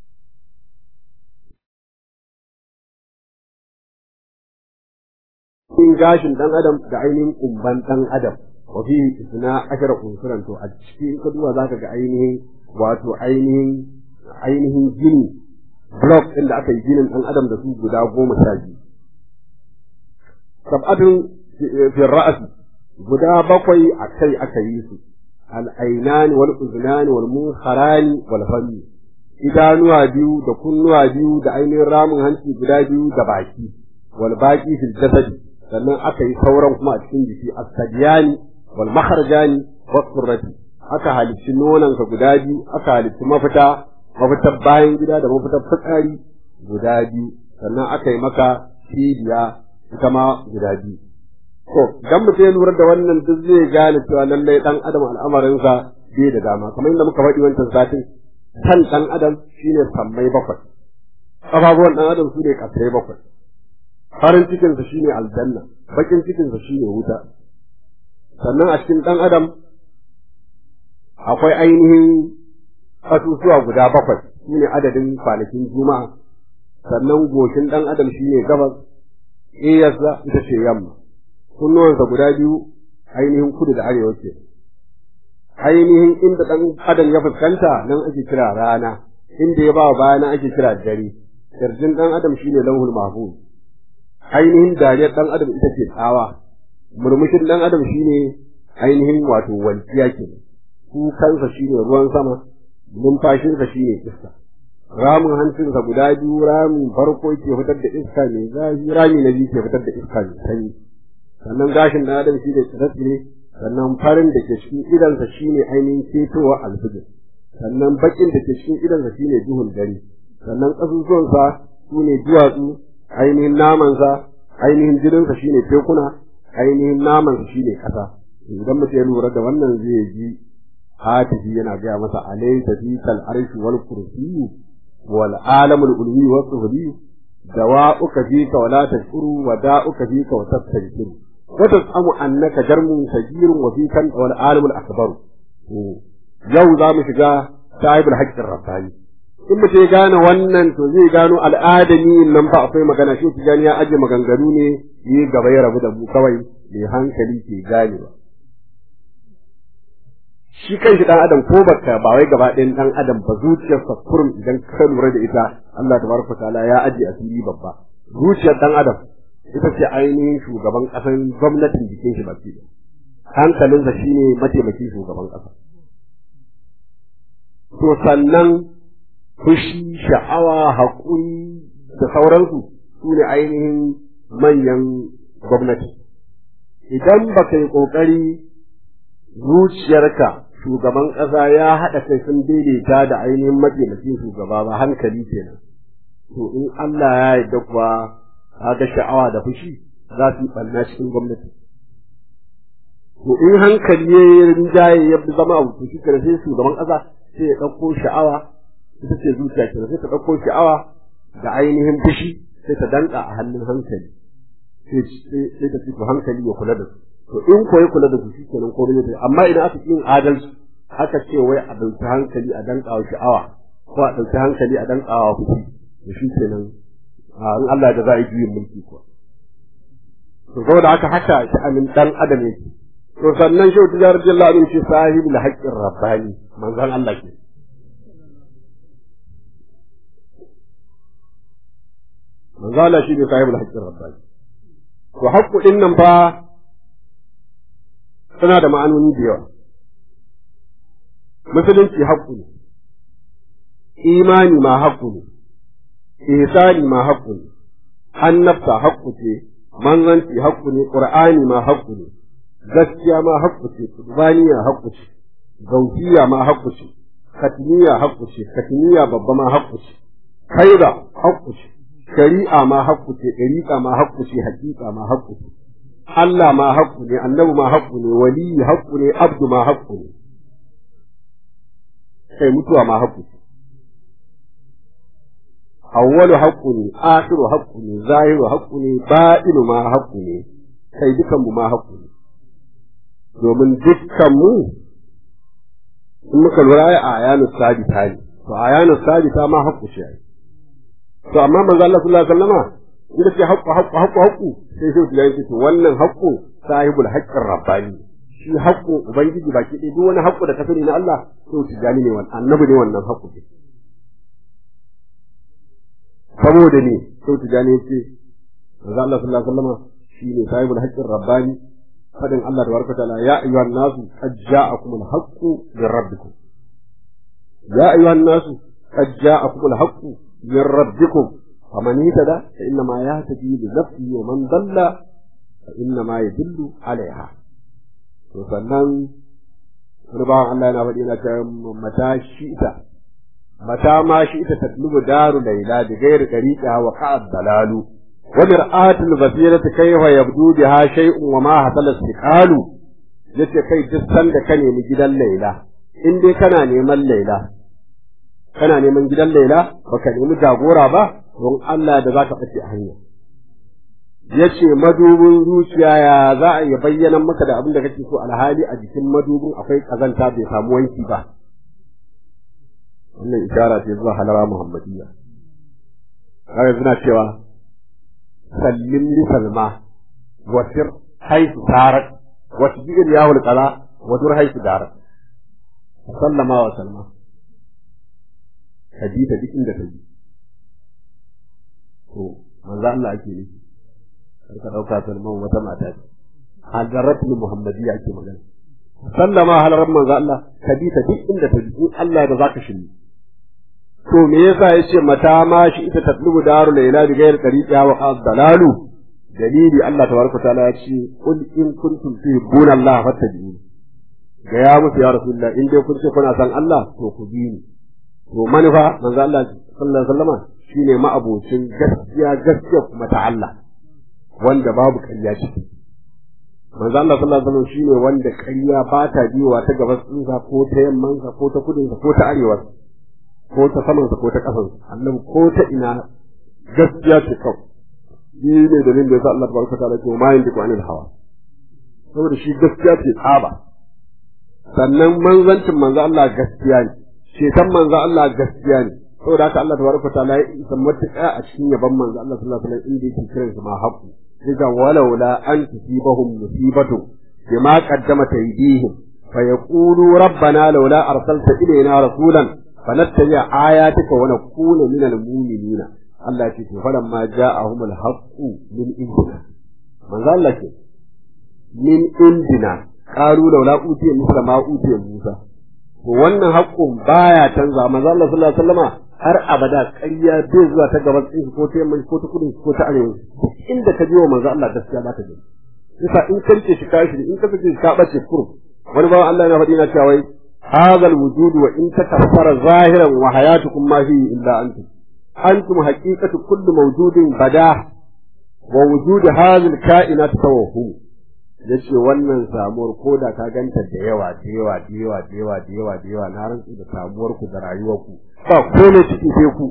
in gashin ɗan adam da ainihin kumban ɗan adam wa fi isna ashara unsuran to a cikin ka duba zaka ga ainihin wato ainihin ainihin gini block ɗin da aka yi ginin ɗan adam da su guda goma sha biyu sab'atun fi ra'as guda bakwai a kai aka yi su al'ainani wal uznani wal munkharani wal fami idanuwa biyu da kunnuwa biyu da ainihin ramin hanci guda biyu da baki wal baqi fil jasadi sannan aka yi sauran kuma a cikin jiki as-sadiyani wal makharjani was surrati aka halicci nonanka guda biyu aka halicci mafita mafitar bayan gida da mafitar fitsari guda biyu sannan aka yi maka cibiya ita ma guda biyu to dan mutum ya lura da wannan duk zai gane cewa lallai dan adam al'amarinsa bai da dama kamar yadda muka faɗi wancan satin kan dan adam shine sammai bakwai ƙafafuwan dan adam su ne ƙasai bakwai farin cikinsa shine aljanna bakin cikinsa shine wuta sannan a cikin dan adam akwai ainihin kasusuwa guda bakwai shine adadin kwanakin juma'a sannan goshin dan adam shine gabas iyarsa ita ce yamma kunnuwansa guda biyu ainihin kudu da arewa ce ainihin inda dan adam ya fuskanta nan ake kira rana inda ya ba baya nan ake kira dare kirjin dan adam shine lauhul mahfuz ainihin dariyar dan adam ita ce tsawa murmushin dan adam shine ainihin wato walƙiya ke kukansa shine ruwan sama numfashinsa shine iska ramin hancinsa guda biyu ramin farko ke fitar da iska mai zafi rami na biyu ke fitar da iska mai sanyi sannan gashin dan adam shine tsire sannan farin da ke cikin idansa shine ainihin ketowa alfijir sannan bakin da ke cikin idansa shine duhun dare sannan ƙasusuwansa su ne duwatsu ainihin namansa ainihin jininsa shine tekuna ainihin namansa shine ƙasa idan mutum ya lura da wannan zai ji hatifi yana gaya masa alaysa fi kal arshi wal kursiyyu wal alamul ulwi was suhbi dawa'uka fika wa la tashkuru wa da'uka fika wa tastankiru wa tasamu annaka jarmun sajirun wa fika wal alamul akbar yau za mu shiga sahibul haqqir rabbani in mutum ya gane wannan to zai gano al'adami nan fa akwai magana shi tijani ya aje maganganu ne yi gaba ya rabu da mu kawai mai hankali ke gane ba shi kanshi dan adam ko baka ba wai gaba ɗayan dan adam ba zuciyarsa kurum idan ka lura da ita Allah tabaraka taala ya aje asiri babba zuciyar dan adam ita ce ainihin shugaban ƙasan gwamnatin jikin shi baki hankalinsa shine mataimakin shugaban ƙasa to sannan fushi sha'awa haƙuri da sauransu su ne ainihin manyan gwamnati idan ba ka yi ƙoƙari zuciyarka shugaban ƙasa ya haɗa kai sun daidaita da ainihin mataimakin shugaba ba hankali kenan to in Allah ya yarda kuwa ga sha'awa da fushi za su yi ɓanna cikin gwamnati to in hankali ya yi rinjaye ya zama abu to shi sai shugaban ƙasa sai ya ɗauko sha'awa ita ce zuciya kenan sai ta ɗauko sha'awa da ainihin fushi sai ta danka a hannun hankali sai ta fito hankali ya kula da su to in ko ya kula da su shikenan ko bai amma idan aka yin adalci aka ce wai a dauki hankali a danka wa sha'awa ko a dauki hankali a danka wa fushi to shikenan in Allah da za a yi juyin mulki ko to saboda haka haka sha'anin dan adam yake to sannan shi ta jarar jalla abin shi sahibul haqqir rabbani manzon Allah ke manzo Allah shi ne sahibul haqqir rabbani to haqqu din nan fa suna da ma'anoni da yawa musulunci haqqu ne imani ma haqqu ne ihsani ma haqqu ne annabta haqqu ce manzanci haqqu ne qur'ani ma haqqu ne gaskiya ma haqqu ce qurbaniya haqqu ce gausiya ma haqqu ce katmiya haqqu ce katmiya babba ma haqqu ce kaida haqqu ce shari'a ma haƙƙu ce ɗariƙa ma haƙƙu ce haƙiƙa ma haƙƙu ce Allah ma haƙƙu ne annabi ma haƙƙu ne waliyi haƙƙu ne abdu ma haƙƙu ne kai mutuwa ma haƙƙu ce awwalu haƙƙu ne akhiru haƙƙu ne zahiru haƙƙu ne ba'inu ma haƙƙu ne kai dukan mu ma haƙƙu ne domin dukkan mu in muka lura a ayanu sabita ne to ayanu sabita ma haƙƙu ce ai to amma manzo Allah sallallahu alaihi wasallama inda ce haqqu haqqu haqqu haqqu sai sai ya ce to wannan haqqu sahibul haqqir rabbani shi haqqu ubangiji baki ɗaya duk wani haqqu da ka sani na Allah to tijani ne wannan annabi ne wannan haqqu ne saboda ne to tijani ce manzo Allah sallallahu alaihi wasallama shi ne sahibul haqqir rabbani fadin Allah tabaraka taala ya ayyuhan nasu qad ja'akumul haqqu min rabbikum ya ayyuhan nasu qad ja'akumul haqqu من ربكم فمن اهتدى فإنما يهتدي لنفسه ومن ضل فإنما يدل عليها sannan wani bawan Allah yana faɗi yana ta mata shi ita mata ma shi ita tatlubu daru laila bi ghairi tariqa wa qa'ad dalalu wa mir'atul basirati kayfa yabdu biha shay'un wa ma hasala istiqalu yace kai duk sanda ka nemi gidan laila in dai kana neman laila kana neman gidan Laila baka nemi jagora ba don Allah da zaka fice a hanya yace madubin zuciya ya za a yi bayyana maka da abin da kake so alhali a jikin madubin akwai kazanta bai samu wanki ba wannan ishara ce zuwa halara muhammadiyya kawai suna cewa sallim li salma wasir haisu tarak wasu bi'ir yahul qala wa dur haisu darak sallama wa salma ka ji ta duk inda ta ji to manzo Allah ake nufi kar ka dauka salman wata mata ce hadaratul muhammadiyya ake magana sallama halarar manzo Allah ka ji ta duk inda ta ji in Allah da zaka shiri to me yasa yace mata ma shi ita tatlubu daru layla bi ghairi tariqa wa dalalu dalili Allah tabaraka taala ya ce qul in kuntum tuhibbuna Allah fattabi'uni ga ya musu ya rasulullah in dai kun ce kuna san Allah to ku bi ni to manufa manzo Allah sallallahu alaihi wasallama shine ma'abocin gaskiya gaskiya kuma ta Allah wanda babu ƙarya ciki manzo Allah sallallahu alaihi wasallam shine wanda ƙarya ba ta biyowa ta gabas ɗinsa ko ta yammansa ko ta kudinsa ko ta arewa ko ta samansa ko ta ƙasansa annabi ko ta ina gaskiya ce kawai shi ne dalilin da yasa Allah tabaraka ta'ala ce ma yantiqu anil hawa saboda shi gaskiya ce tsaba sannan manzancin manzo Allah gaskiya ne ceton manzo Allah gaskiya ne saboda haka Allah tabaraka ta'ala ya isa matuƙa a cikin yaban manzo Allah sallallahu alaihi wasallam inda yake kiran su ma haqqu diga walaula an tusibahum musibatu bima qaddamat aydihim fayaqulu rabbana laula arsalta ilayna rasulan fanattabi ayatika wa nakuna minal mu'minina Allah ce to faran ma ja'ahum al-haqqu min indina manzo Allah ce min indina qalu laula utiya misla ma utiya Musa to wannan haƙƙun baya canza manzo Allah sallallahu alaihi wasallama har abada ƙarya bai zuwa ta gaban tsinki ko ta yamma ko ta kudu ko ta arewa inda ka je wa manzo Allah gaskiya za ka je yasa in ka rike shi kashi in ka rike shi ka bace kurum wani bawan Allah yana faɗi na cewa wai hadha alwujud wa in takaffara zahiran wa hayatukum ma fi illa antum antum haqiqatu kulli mawjudin bada wa wujud hadhihi alkainat tawahhum yace wannan samuwar koda ka ganta da yawa da yawa da yawa da yawa da yawa da yawa na rantsu da samuwar ku da rayuwar ku ba komai ciki sai ku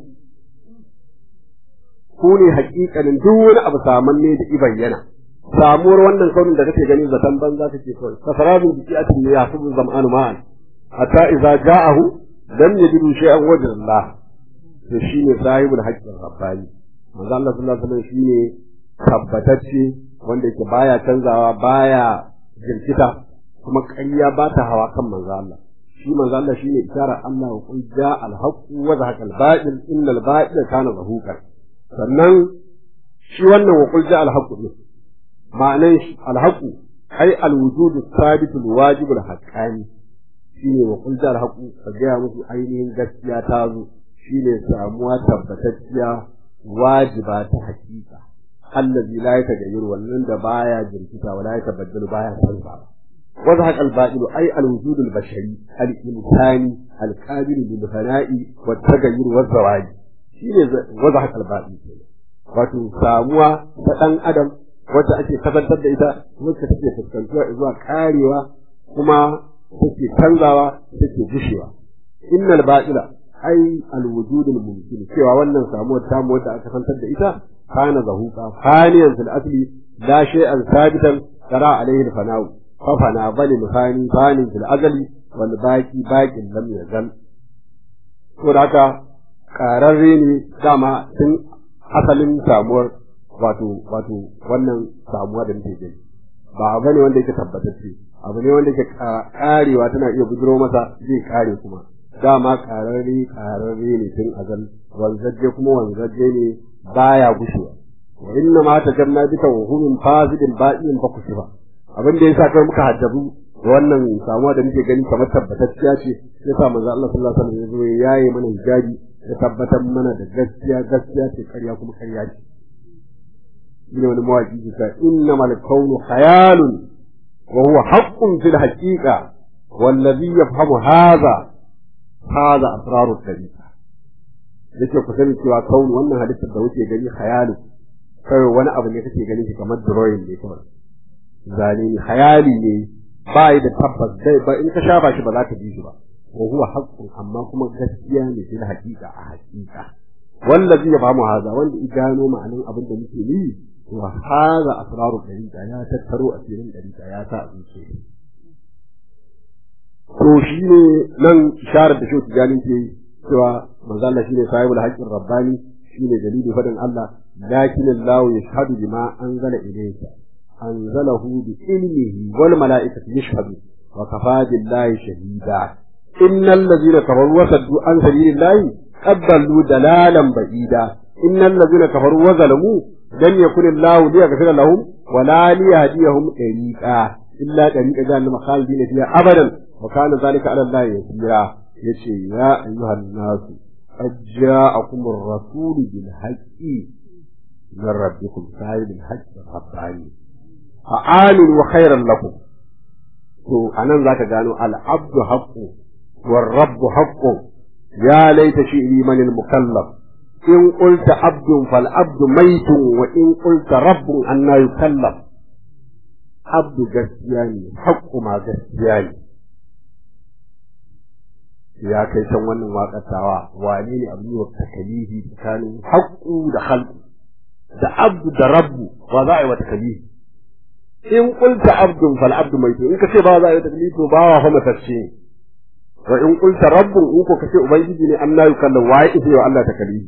ku ne hakikanin duk wani abu samanne da i bayyana samuwar wannan kaunin da kake gani zaton banza kake kawai kasarabin jiki a cikin ya su zam'anu ma'an hatta idza ja'ahu lam yajidu shay'an wajha Allah to shine sahibul haqqin rabbani manzo Allah sallallahu alaihi wasallam shine tabbatacce wanda yake baya canzawa baya jirkita kuma ƙarya ba ta hawa kan manzo Allah shi manzo Allah shine isharar Allah wa qul ja'a al-haqq wa zahaqa al-batil inna al-batila kana zahuqan sannan shi wannan wa qul ja'a al-haqq ne ma'anan shi al-haqq ai al-wujud thabit al-wajib al-haqqani shine wa qul ja'a al-haqq ka ga musu ainihin gaskiya ta zo shine samuwa tabbatacciya wajiba ta hakika allazi la yatagayyaru wannan da baya jirkita wala yatabaddalu baya canzawa وضحك الباطل أي الوجود البشري الإنساني القابل للفناء والتغير والزواج شيء وضحك الباطل wato samuwa ta ɗan adam wacce ake kasantar da ita wacce take fuskantuwa zuwa karewa kuma take canzawa take gushewa innal ba'ila ai alwujud almumkin cewa wannan samuwar tamu wadda aka kasantar da ita kana zahuqa faniyan fil asli la shay'an sabitan tara alaihi alfana'u fafana bali mufani bani fil azali wal baki bakin lam yazal to da haka kararre ne dama tun asalin samuwar wato wato wannan samuwa da muke gani ba abu ne wanda yake tabbatacce abu ne wanda yake karewa tana iya bujiro masa zai kare kuma dama kararre kararre ne tun azal wanzaje kuma wanzaje ne baya gushewa wa inna ma tajanna bika wa hunun fasidin ba'in fa kusiba abin da yasa kai muka haddabu wannan samuwa da muke gani kamar tabbatacciya ce yasa manzo Allah sallallahu alaihi wasallam ya zo ya yaye mana hijabi ya tabbatar mana da gaskiya gaskiya ce ƙarya kuma ƙarya ce shine wani mawaki ke ta innamal kaunu khayalun wa huwa haqqun fil haqiqa wallazi yafhamu hadha hadha asrarut tariqa yace ku sani cewa kaunu wannan halittar da kuke gani khayalun kai wani abu ne kake gani shi kamar drawing ne kawai zane ne hayali ne ba yi da tabbas dai ba in ka shafa shi ba za ka ji shi ba wa huwa haqqun amma kuma gaskiya ne fil haqiqa a haqiqa wallazi ya bamu haza wanda i gano ma'anin abin da muke yi wa haza asraru dariqa ya tattaro a cikin dariqa ya sa a zuciya to shine nan isharar da shoki gani ke cewa manzo Allah shine sahibul haqqin rabbani shine dalilin fadin Allah lakin Allah yashhadu bima anzala ilayka أنزله بعلمه والملائكة يشهدون وكفى بالله شهيدا إن الذين كفروا وصدوا عن سبيل الله قد ضلوا دلالا بعيدا إن الذين كفروا وظلموا لم يكن الله ليغفر لهم ولا ليهديهم طريقا إلا طريق جهنم خالدين فيها أبدا وكان ذلك على الله يسيرا يشي يا أيها الناس قد جاءكم الرسول بالحق من ربكم صاحب الحق الرباني fa'alun wa khairan lakum to anan zaka gano al-abdu haqqu war rabbu haqqu ya laita shi'ri man al-mukallaf in qulta abdun fal abdu maitun wa in qulta rabbun anna yukallaf abdu gaskiya ne haqqu ma gaskiya ne ya kai san wannan waƙatawa wane ne abin yi wa takalifi tsakanin haqqu da khalqu da abdu da rabbu wa za a yi wa takalifi in qulta abdun fal abdu maitu in kace ba za a yi taklifu ba wa fa matacce wa in qulta rabbun in ko kace ubangiji ne Allah ya kalla wa ya wa Allah taklifi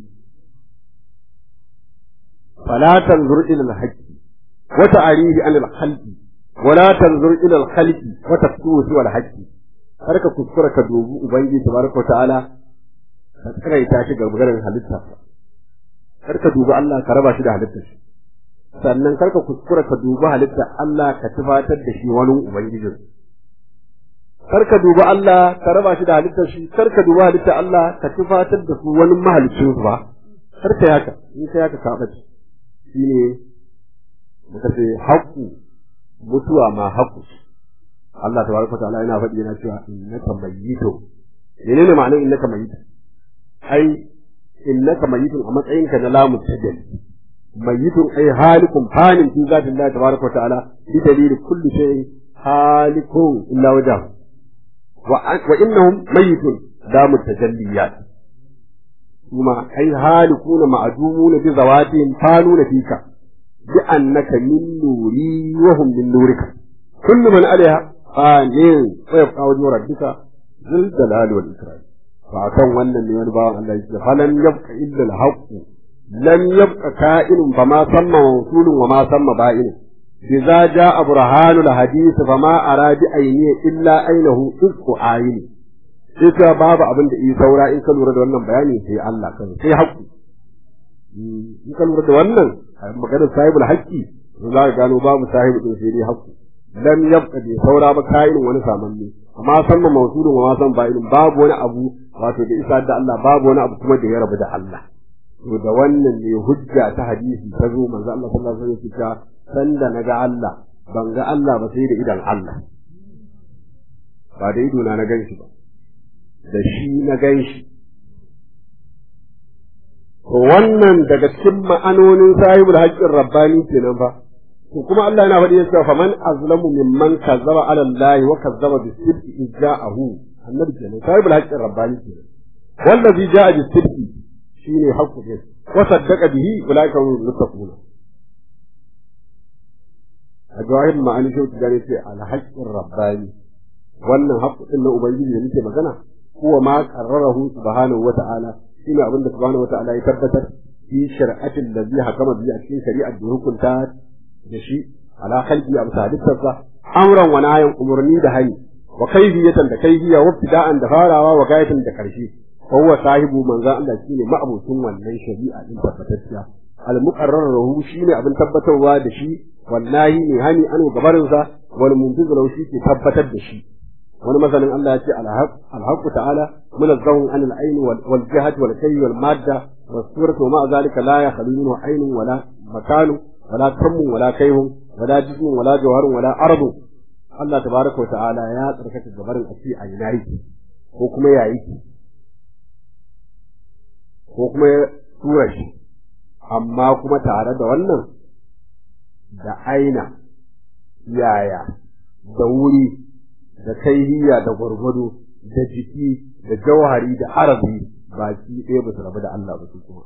fala tanzur ila al haqqi wa ta'rihi an al khalqi wa la tanzur ila al khalqi wa tafsuhu wal haqqi har ka kuskura ka dubi ubangiji tabaraka ta'ala ka tsiraita shi ga maganar halitta kar ka dubi Allah ka raba shi da halittar shi sannan karka kuskura ka dubi halitta Allah ka tufatar da shi wani ubangijin kar ka dubi Allah ka raba shi da halittar shi kar ka dubi halittar Allah ka tufatar da su wani mahalicin su ba kar ka haka in ka haka ka bace shine muka ce haƙƙu mutuwa ma haƙƙu Allah tabaraka wa ta'ala yana faɗi yana cewa innaka mayyitun menene ma'anar innaka mayyitun ai innaka mayyitun a matsayinka na lamu tajalli mayyitun ai halikun fanin fi zatin Allah tabaraka wa ta'ala bi dalili kulli shay'in halikun illa wajhahu wa innahum mayyitun damu tajalliyat kuma ai halikuna ma'dumuna bi zawatihim fanuna fika bi annaka min nuri wa hum min nurika kullu man alaiha fanin wa yabqa wajhu rabbika zul jalali wal ikram fa kan wannan ne wani bawan Allah yake falan yabqa illa al haqq lam yabqa ka'inun fama samma mawsulun wa ma samma ba'in idza jaa burhanu al hadith fama aradi ayni illa ainahu isku ayni sai ka babu abin da yi saura in ka lura da wannan bayani sai Allah kan sai haƙƙi in ka lura da wannan maganar sahibul haqqi za ka gano babu sahibu din sai dai haƙƙi lam yabqa bi saura ba kayin wani samanni amma san ma mawsulun wa ma san ba'ilun babu wani abu wato da isa da Allah babu wani abu kuma da ya rabu da Allah to da wannan ne hujja ta hadisi ta zo manzo Allah sallallahu alaihi wasallam ya ce sanda naga Allah ban ga Allah ba sai da idan Allah ba da ido na na ganshi ba da shi na ganshi to wannan daga cikin ma'anonin sahibul haqqin rabbani kenan fa to kuma Allah yana faɗi cewa faman azlamu mimman kazzaba ala Allah wa kazzaba bis sidqi iz ja'ahu annabi kenan sahibul haqqin rabbani kenan wallazi ja'a bis sidqi shine haqqu ne wa saddaqa bihi ulaika hum muttaquna a jawahir ma'ani shi ta gane ce al haqqin rabbani wannan haqqu din na ubangiji da muke magana huwa ma qarrarahu subhanahu wa ta'ala shine abin da subhanahu wa ta'ala ya tabbatar fi shar'atin ladhi hakama bi a cikin shari'ar da hukunta da shi ala khalqi a bisa halittarsa amran wa nahyan umurni da hani wa kaifiyatan da kaifiya wa ibtida'an da farawa wa gayatan da karshe fa huwa sahibu manzo Allah shine ma'abucin wannan shari'a din tabbatacciya al muqarrar lahu shine abin tabbatarwa da shi wallahi ne hani an gabarin sa wal muntiz lahu shi ke tabbatar da shi wani masanin Allah ya ce al-haq ta'ala munazzahun an al-ayn wal jihati wal kayy wal madda was suratu ma zalika la yakhlu minhu aynun wala makanu ولا كم ولا كيهم ولا جسم ولا جوهر ولا أرض Allah tabaraka wa ta'ala ya tsarkake gabarin a ce a ina yake ko kuma ya yake ko kuma ya tura shi amma kuma tare da wannan da aina yaya da wuri da kaihiya da gwargwado da jiki da jauhari da arabi baki ɗaya ba su rabu da Allah ba su kuma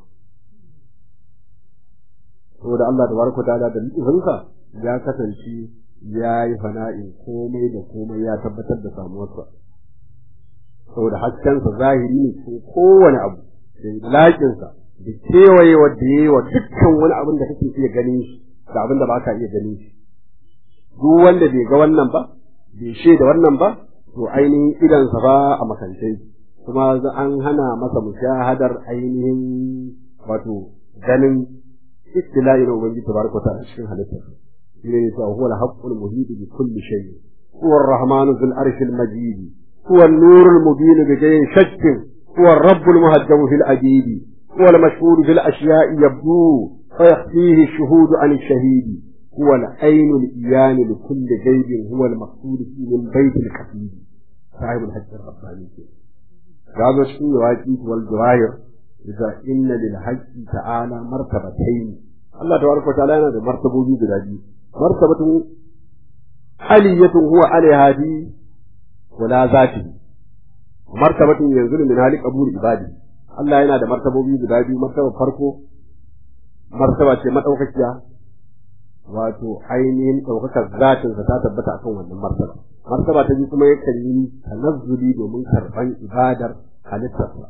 saboda Allah da baraka ta'ala da nufinsa ya kasance ya yi fana'in komai da komai ya tabbatar da samuwarsa saboda haskensa zahiri ne cikin kowane abu da laƙinsa da kewaye wadda ya yi wa dukkan wani abin da kake iya ganin shi da abin da ba ka iya ganin shi duk wanda bai ga wannan ba bai shaida wannan ba to ainihin idansa ba a makance kuma an hana masa mushahadar ainihin wato ganin istila'i na ubangiji tabaraka wa ta'ala cikin halittar shine ne ta huwa al-haqqul muhit bi kulli shay huwa ar-rahman dhul arsh al-majid huwa an-nur al-mubin bi ghayri shakk huwa ar-rabb al-muhajjab fi al-ajid huwa al-mashhur fi al-ashya'i yabdu فيخفيه الشهود عن الشهيد هو العين الإيان لكل غيب هو المقصود فيه من بيت الكفيل صاحب الحج الرباني هذا شيء واجب والجواهر إذا إن للحج تعالى مرتبتين الله تبارك وتعالى أنا مرتبة بلادي مرتبة علية هو عليها دي ولا ذاته مرتبة ينزل من هالك أبور عبادي الله yana da martabobi guda biyu martaba farko martaba ce madaukakiya wato ainihin ɗaukakar zatinsa ta tabbata akan wannan martaba martaba ta biyu kuma yakan yi tanazzuli domin karɓan ibadar halittarsa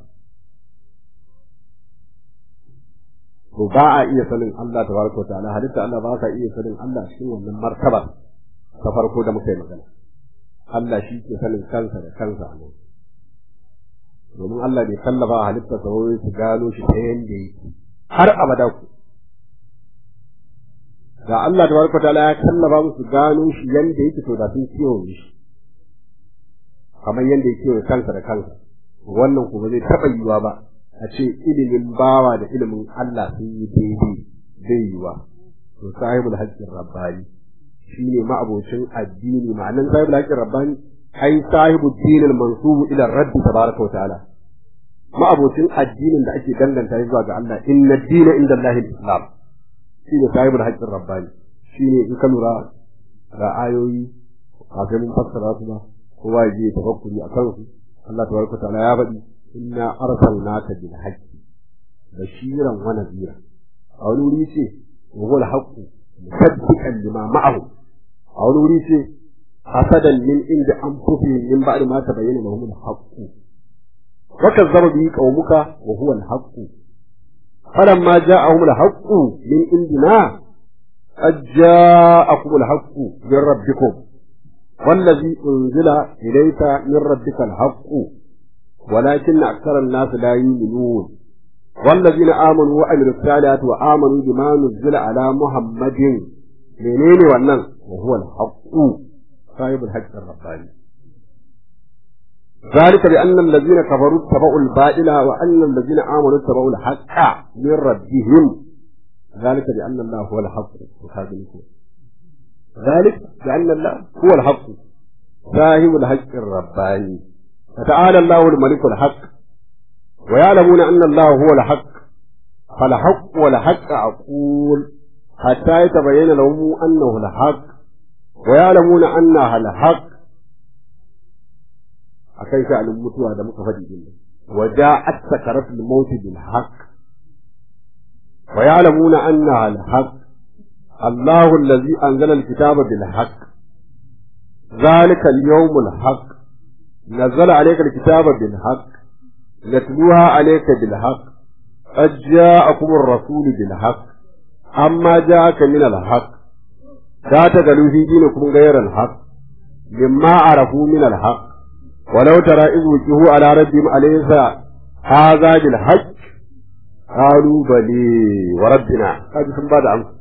to ba a iya sanin Allah tabaraka wa ta'ala halitta Allah ba ka iya sanin Allah cikin wannan martaba ta farko da muka yi magana Allah shi ke sanin kansa da kansa a nan domin Allah bai kallafa halitta sa wai su gano shi ta yanda yake har abada ku da Allah tabaraka wa ta'ala ya kallafa musu gano shi yanda yake to da sun kiwo shi kamar yadda yake wa kansa da kansa wannan kuma zai taɓa yiwa ba a ce ilimin bawa da ilimin Allah sun yi daidai zai yiwa to sahibul haqqin rabbani shine ma'abocin addini ma'anan sahibul haqqin rabbani ai sahibul dinil mansubu ila rabbi tabaraka wa ta'ala ma'abocin addinin da ake danganta zuwa ga Allah inna dina inda Allahil islam shine sahibul haqqin rabbani shine in ka lura ga ayoyi kafin mun fassara su ba kowa ya je tafakkuri a kansu Allah tabaraka ta'ala ya faɗi inna arsalnaka bil haqqi bashiran wa nadhira a wani wuri ce wa huwa al-haqqu musaddiqan lima ma'ahu a wani wuri ce hasadan min inda anfusihim min ba'di ma tabayyana lahum al-haqqu wa kazzaba bihi qaumuka wa huwa al-haqqu falamma ja'ahum al-haqqu min indina qad ja'akum al-haqqu min rabbikum والذي أنزل إليك من ربك الحق ولكن أكثر الناس لا يؤمنون والذين آمنوا وعملوا الصالحات وآمنوا بما نزل على محمد منين ونن وهو الحق صاحب الحق الرباني ذلك بأن الذين كفروا اتبعوا الباطل وأن الذين آمنوا اتبعوا الحق من ربهم ذلك بأن الله هو الحق ذلك بأن الله هو الحق صاحب الحق الرباني فتعالى الله الملك الحق ويعلمون أن الله هو الحق فالحق والحق أقول حتى يتبين لهم أنه الحق ويعلمون أنها الحق akai sha'anin mutuwa da muka faɗi din waja'at sakaratul maut bil haqq wa ya'lamuna annaha al haqq Allahu allazi anzala al kitaba bil haqq ذلك اليوم الحق نزل عليك الكتاب بالحق نتلوها عليك بالحق قد جاءكم الرسول بالحق أما جاءك من الحق لا تقلوا في دينكم غير الحق مما عرفوا من الحق ولو ترى إذ وجهوا على ربهم أليس هذا بالحق قالوا بلي وربنا هذا ثم بعد عنه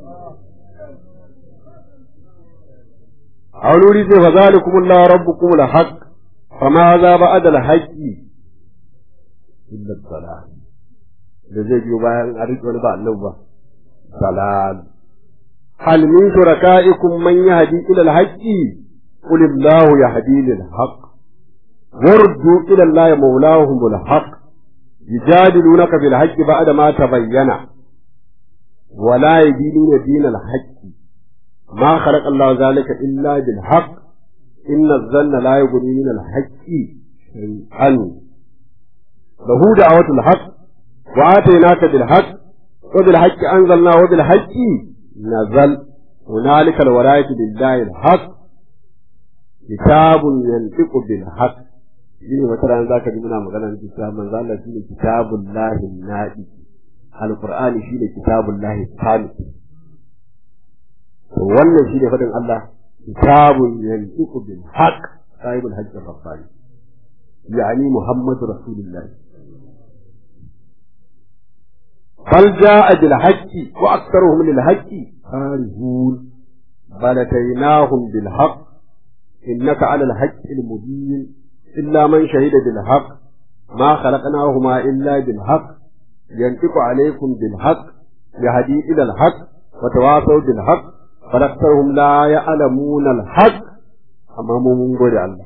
أولوا لي فذلكم الله ربكم الحق فماذا بعد الحق إلا الضلال da zai biyo bayan a riƙe wani ba Allah ba dalal hal min shuraka'ikum man yahdi ila al-haqqi qul illahu yahdi lil haqq waruddu ila allahi mawlahum al-haqq yujadilunaka bil haqqi ba'da ma tabayyana wa la yadinuna din al-haqq ma khalaqa Allah zalika illa bil haqq inna adh-dhanna la yughni min al-haqqi shay'an lahu da'watul haqq وآتيناك بالحق وبالحق أنزلنا وبالحق نزل هنالك الولاية لله الحق كتاب ينطق بالحق shine wata ran zaka ji muna magana da cewa manzo Allah shine kitabullahi nadi alqur'ani shine kitabullahi kamil to wannan shine fadin Allah kitabun yantiqu bil haqq sahibul haqq rabbani yani muhammadu rasulullah بل جاء بالحق وأكثرهم للحق كارهون بل أتيناهم بالحق إنك على الحق المبين إلا من شهد بالحق ما خلقناهما إلا بالحق ينطق عليكم بالحق يهدي إلى الحق وتواصوا بالحق فأكثرهم لا يعلمون الحق أمام من الله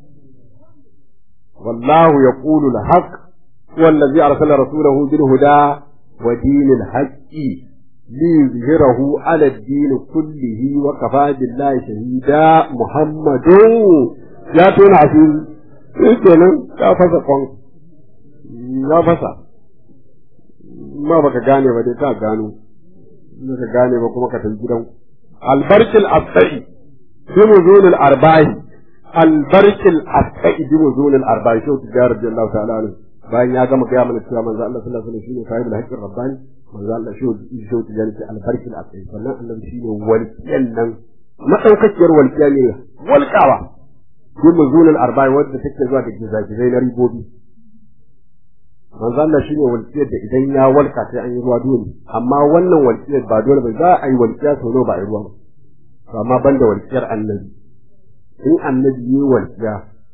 والله يقول الحق هو الذي أرسل رسوله بالهدى ودين الحق ليظهره على الدين كله وكفى بالله شهيدا محمد يا تون عسير kenan ka fasa kwan ya fasa ma baka gane ba dai ka gano ka gane ba kuma ka tafi gidan albarkil asai bi muzunil arba'i albarkil asai bi muzunil arba'i shi tijar radiyallahu ta'ala anhu bayan ya gama gaya mana cewa manzo Allah sallallahu alaihi wasallam shine sahibul haqqir rabbani manzo Allah shi shi shi ya ce albarkil asai sannan annabi shine walqiyan nan madaukakiyar walqiya ne walqawa bi muzunil arba'i wanda take zuwa da gizagizai na ribobi manzo Allah shine walqiyar da idan ya walka sai an yi ruwa dole amma wannan walqiyar ba dole ba za a yi walqiya sau ba a yi ruwa ba amma banda walqiyar annabi in annabi yi walqiya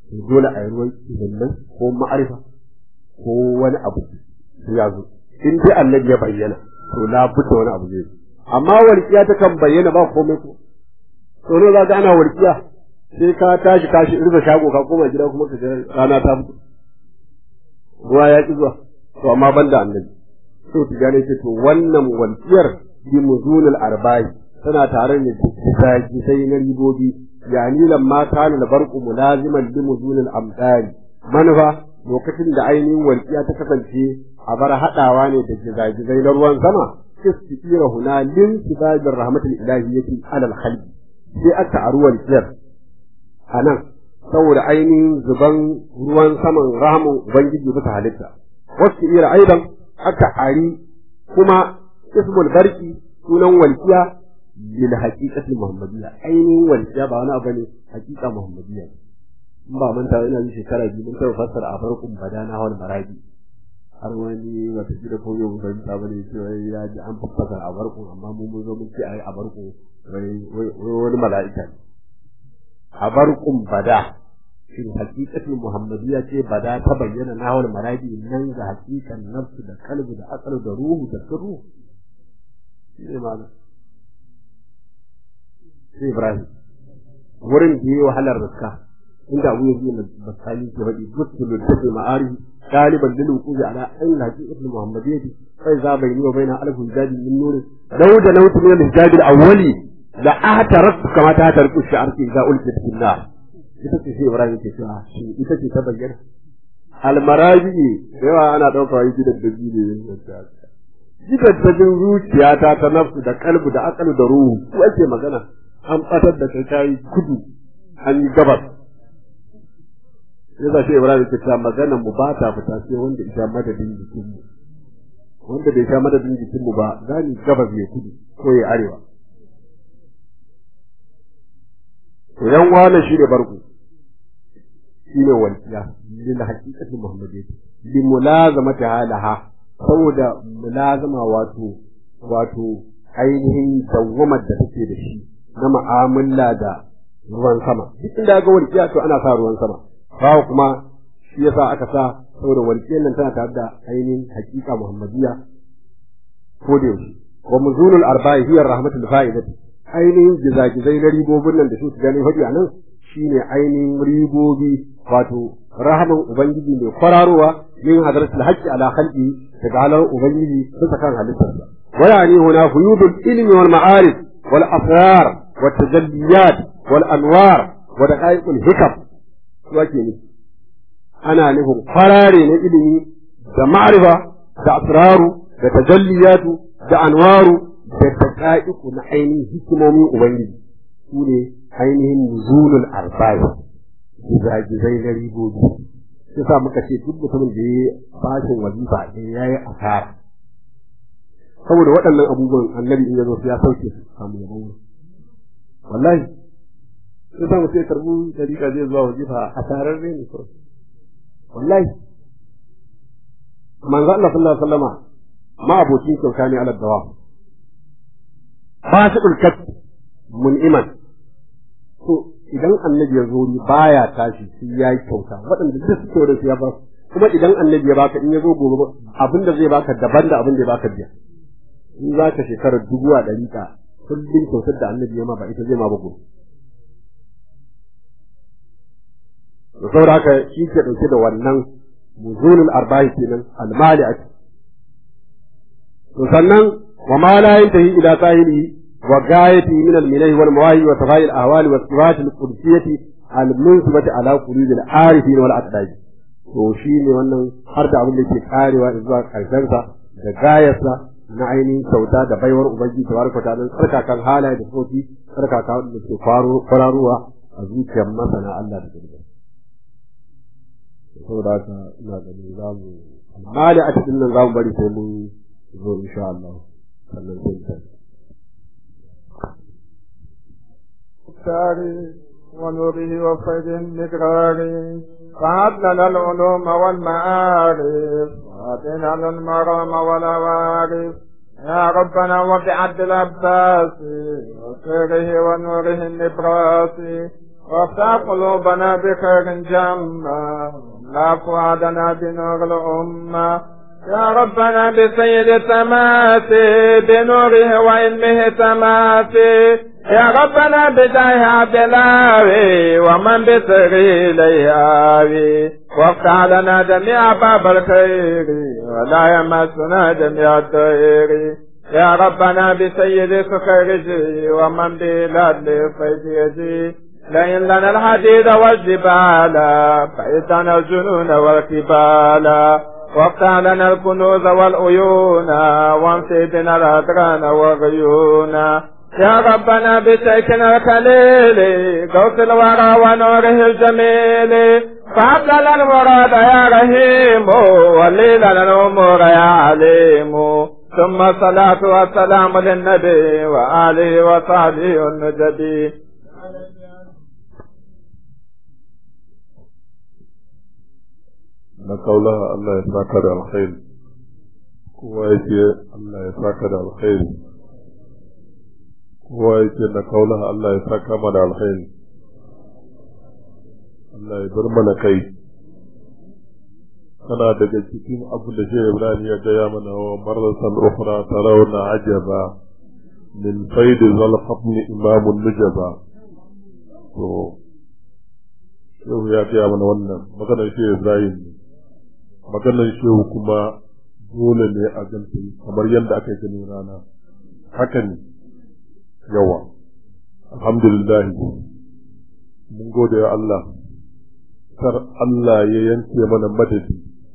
dole a yi ruwan nan ko ma'arifa ko wani abu ya zo in dai annabi ya bayyana to la budda wani abu zai amma walƙiya ta kan bayyana ba komai ko to ne za ka ana walƙiya sai ka tashi kashi irza shago ka koma gida kuma ka ga rana ta fito ruwa ya ki zuwa to amma banda annabi to tijani ce to wannan walƙiyar bi muzunul arba'i tana tare da zaki sai na ribobi yani lamma kana barqu mulaziman li muzunil amdari manufa lokacin da ainihin walƙiya ta kasance a bar haɗawa ne da gizagizai na ruwan sama istira huna lin sibabir rahmatul ilahiyyati alal khalqi sai aka aru walƙiyar anan saboda ainihin zuban ruwan saman rahamun ubangiji bisa halitta wasu ira aidan aka ari kuma ismul barki sunan walƙiya bil haqiqati muhammadiyya ainihin walƙiya ba wani abu ne haqiqa muhammadiyya in ba manta ina ji shekara biyu mun taɓa fassara a farkon badana hawal marabi har wani wata gida ko yau ban ta bane cewa ya ji an fassara a barkon amma mun mun zo mun ce ai a barkon wani mala'ika ne a barkon bada shin hakikatin muhammadiyya ce bada ta bayyana na hawal marabi nan ga hakikan nafsu da kalbi da akal da ruhu da sirru shi ne malam sai ibrahim wurin da yi wahalar riska inda abu yanzu na basali ke faɗi gutsulun tafi ma'ari galiban lil wuqufi ala ayn haqiqat al muhammadiyyah fa iza bayni wa bayna alf jadi min nur law da law min al jadi al awwali la ahtarat kama ta tarku shi'arki idza ulqit fil nar ita ce ibrahim ke cewa shi ita ce ta bayyana al marabi yawa ana dauka yi gidan da biyu ne gidan ta jin zuciyata ta nafsu da kalbu da akalu da ruhu ko ake magana an batar da kai kai kudu an yi gabas ya zace Ibrahim ta ta magana mu ba ta fita sai wanda ya madadin jikin mu wanda bai sha madadin jikin mu ba gani gabas ya kudu ko ya arewa to yan wani shi ne barku shi ne walƙiya lil haqiqati muhammadiyyah bi mulazamati halaha saboda mulazama wato wato ainihin dawwamar da take da shi na mu'amala da ruwan sama duk inda ga walƙiya to ana sa ruwan sama bawa kuma shi yasa aka sa saboda walƙiyar nan tana tare da ainihin haƙiƙa muhammadiyya ko da yaushe wa muzunul arba'i hiya rahmatul fa'idati ainihin gizagizai na ribobin nan da su su gani hadi anan shine ainihin ribobi wato rahaman ubangiji mai kwararowa min hadratul haqqi ala khalqi daga halar ubangiji bisa kan halittarsa wa yani huna huyudul ilmi wal ma'arif wal asrar wat tajalliyat wal anwar wa daqaiqul hikam su ake nufi ana nufin farare na ilimi da ma'arifa da asraru da tajalliyatu da anwaru da daqaiqu na ainihin hikimomin ubangiji su ne ainihin nuzulul arba'i gizagizai na ribobi sai sa muka ce duk mutumin da ya bashin wazifa ne ya yi asara saboda waɗannan abubuwan annabi in ya zo ya sauke su samu yabon wallahi sai sa mu sai karbu dariƙa zai zuwa wazifa asarar ne kawai wallahi manzo Allah sallallahu alaihi wasallama ma abokin kyauta ne ala dawa fasiqul kat mun'iman to idan annabi ya zo ni baya tashi sai ya yi kyauta waɗanda duk suke da ya ba kuma idan annabi ya baka in ya zo gobe abin da zai baka daban da abin da ya baka biya in za ka shekarar dubu a ɗari ka kullum kyautar da annabi ya ma ba ita zai ma ba gobe da saboda haka shi ke ɗauke da wannan muzulul arba'i kenan almali a to sannan wa ma la yantahi ila sahili وغايته من المنه والمواهب وصفاء الأهوال والصفات القدسية المنسبة على قلوب العارفين والأقداج to shi ne wannan har da abin da ke karewa zuwa karshensa da gayarsa na ainihin kyauta da baiwar ubangiji tabaraka ta'ala tsarkakan halaye da sofi tsarkaka wanda ke kwararowa a zuciyar masana Allah da girma saboda haka ina ganin za mu amma da a cikin nan za mu bari sai mun zo insha Allah sannan sai mu المختار ونوره وفيد المقرار فهب لنا العلوم والمعارف واتنا المرام والعوارف يا ربنا وبعبد العباس وسره ونوره النبراس وافتح قلوبنا بخير جمة لا فؤادنا بنور الأمة يا ربنا بسيد التماسي بنوره وعلمه تماسي يا ربنا بداية عبد الله ومن بسره لياوي وافتح لنا جميع باب الخير ولا يمسنا جميع الدير يا ربنا بسيد سكرجي ومن بلاد فيجي لئن لنا الحديد والجبال فإتنا الجنون والكبال وافتح لنا الكنوز والعيون وامسي بنا الأدران والغيون يا ربنا بشيخنا الخليل قوس الورى ونوره الجميل فهب لنا المراد يا رحيم ولي لنا الأمور يا عليم ثم الصلاة والسلام للنبي وآله وصحبه النجبي na kaulaha Allah ya saka da alkhairi kowa yake Allah ya saka da alkhairi kowa yake na kaulaha Allah ya saka mana da alkhairi Allah ya bar mana kai kana daga cikin abu da shi Ibrahim ya gaya mana wa marratan ukhra tarawna ajaba min faid zal khabn imam nujaba to yau ya gaya mana wannan maganar shi Ibrahim ne maganar shehu kuma dole ne a ganta kamar yadda aka yi ganin rana haka ne yawa alhamdulillah mun gode wa Allah kar Allah ya yanke mana madadi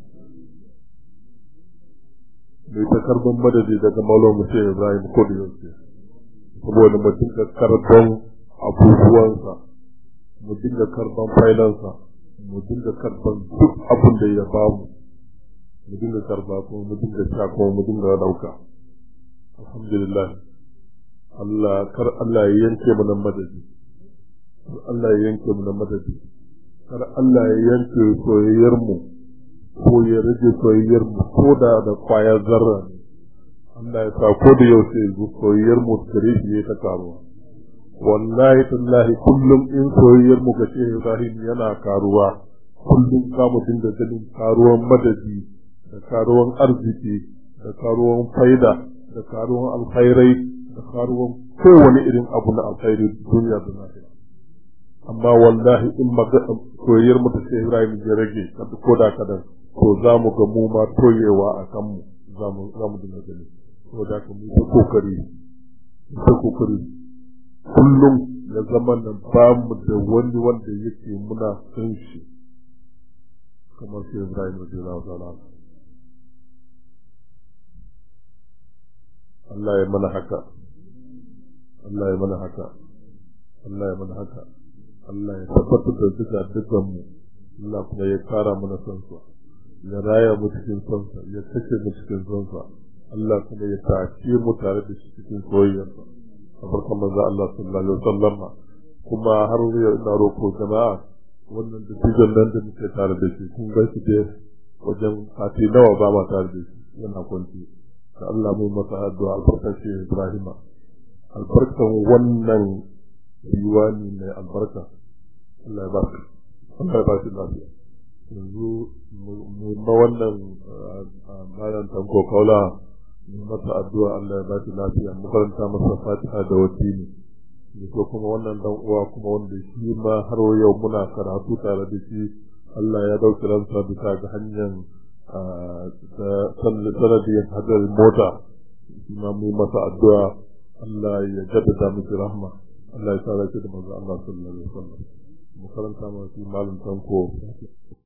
mai ta karban madadi daga maulon mu sai Ibrahim ko da yake saboda mu dinga karban abubuwansa mu dinga karban failansa mu dinga karban duk abin da ya bamu mu dinga karba kuma mu dinga sha kuma mu dinga dauka alhamdulillah Allah kar Allah ya yanke mu nan madadi kar Allah ya yanke mu nan madadi kar Allah ya yanke soyayyar mu ko ya rage soyayyar mu ko da da kwayar zarra ne Allah ya sa ko da yau sai soyayyar mu gare shi ya ta karuwa wallahi tallahi kullum in soyayyar mu ga Shehu Ibrahim yana karuwa kullum za mu dinga ganin karuwan madadi da karuwan arziki da karuwan faida da karuwan alkhairai da karuwan kowane irin abu na alkhairi duniya da lafiya amma wallahi in soyayyar mu da Shehu Ibrahim ya rage kada ko da kadan to za mu ga mu ma toyewa a kan mu za mu za mu dinga gani saboda haka mu ta kokari ta kokari kullum ya zama nan ba mu da wani wanda yake muna san shi kamar shi Ibrahim radiyallahu ta'ala Allah ya mana haka Allah ya mana haka Allah ya mana haka Allah ya tabbatar da duka dukan mu Allah kuma ya kara mana son sa ya raya mu cikin son sa ya kace mu cikin son sa Allah kuma ya tace mu tare da shi cikin soyayyarsa a farkon manzo Allah sallallahu alaihi wasallam kuma har yau ina roko jama'a wannan dattijan nan da muke tare da shi kun ga shi da wajen sati nawa ba ma tare da shi yana kwanci da Allah mu masa addu'a albarkace Ibrahim albarkan wannan diwani mai albarka Allah ya ba shi Allah ya ba shi lafiya yanzu mu ma wannan bayan tanko kaula mu masa addu'a Allah ya ba shi lafiya mu karanta masa fatiha da wasili da ko kuma wannan dan uwa kuma wanda shi ma har yau muna karatu tare da shi Allah ya dauki ransa bisa ga hanyar da sanadiyar hadar mota shi ma mu masa addu'a Allah ya jaddada miki rahma Allah ya sa da manzo Allah sallallahu alaihi wasallam mu karanta masa malam tanko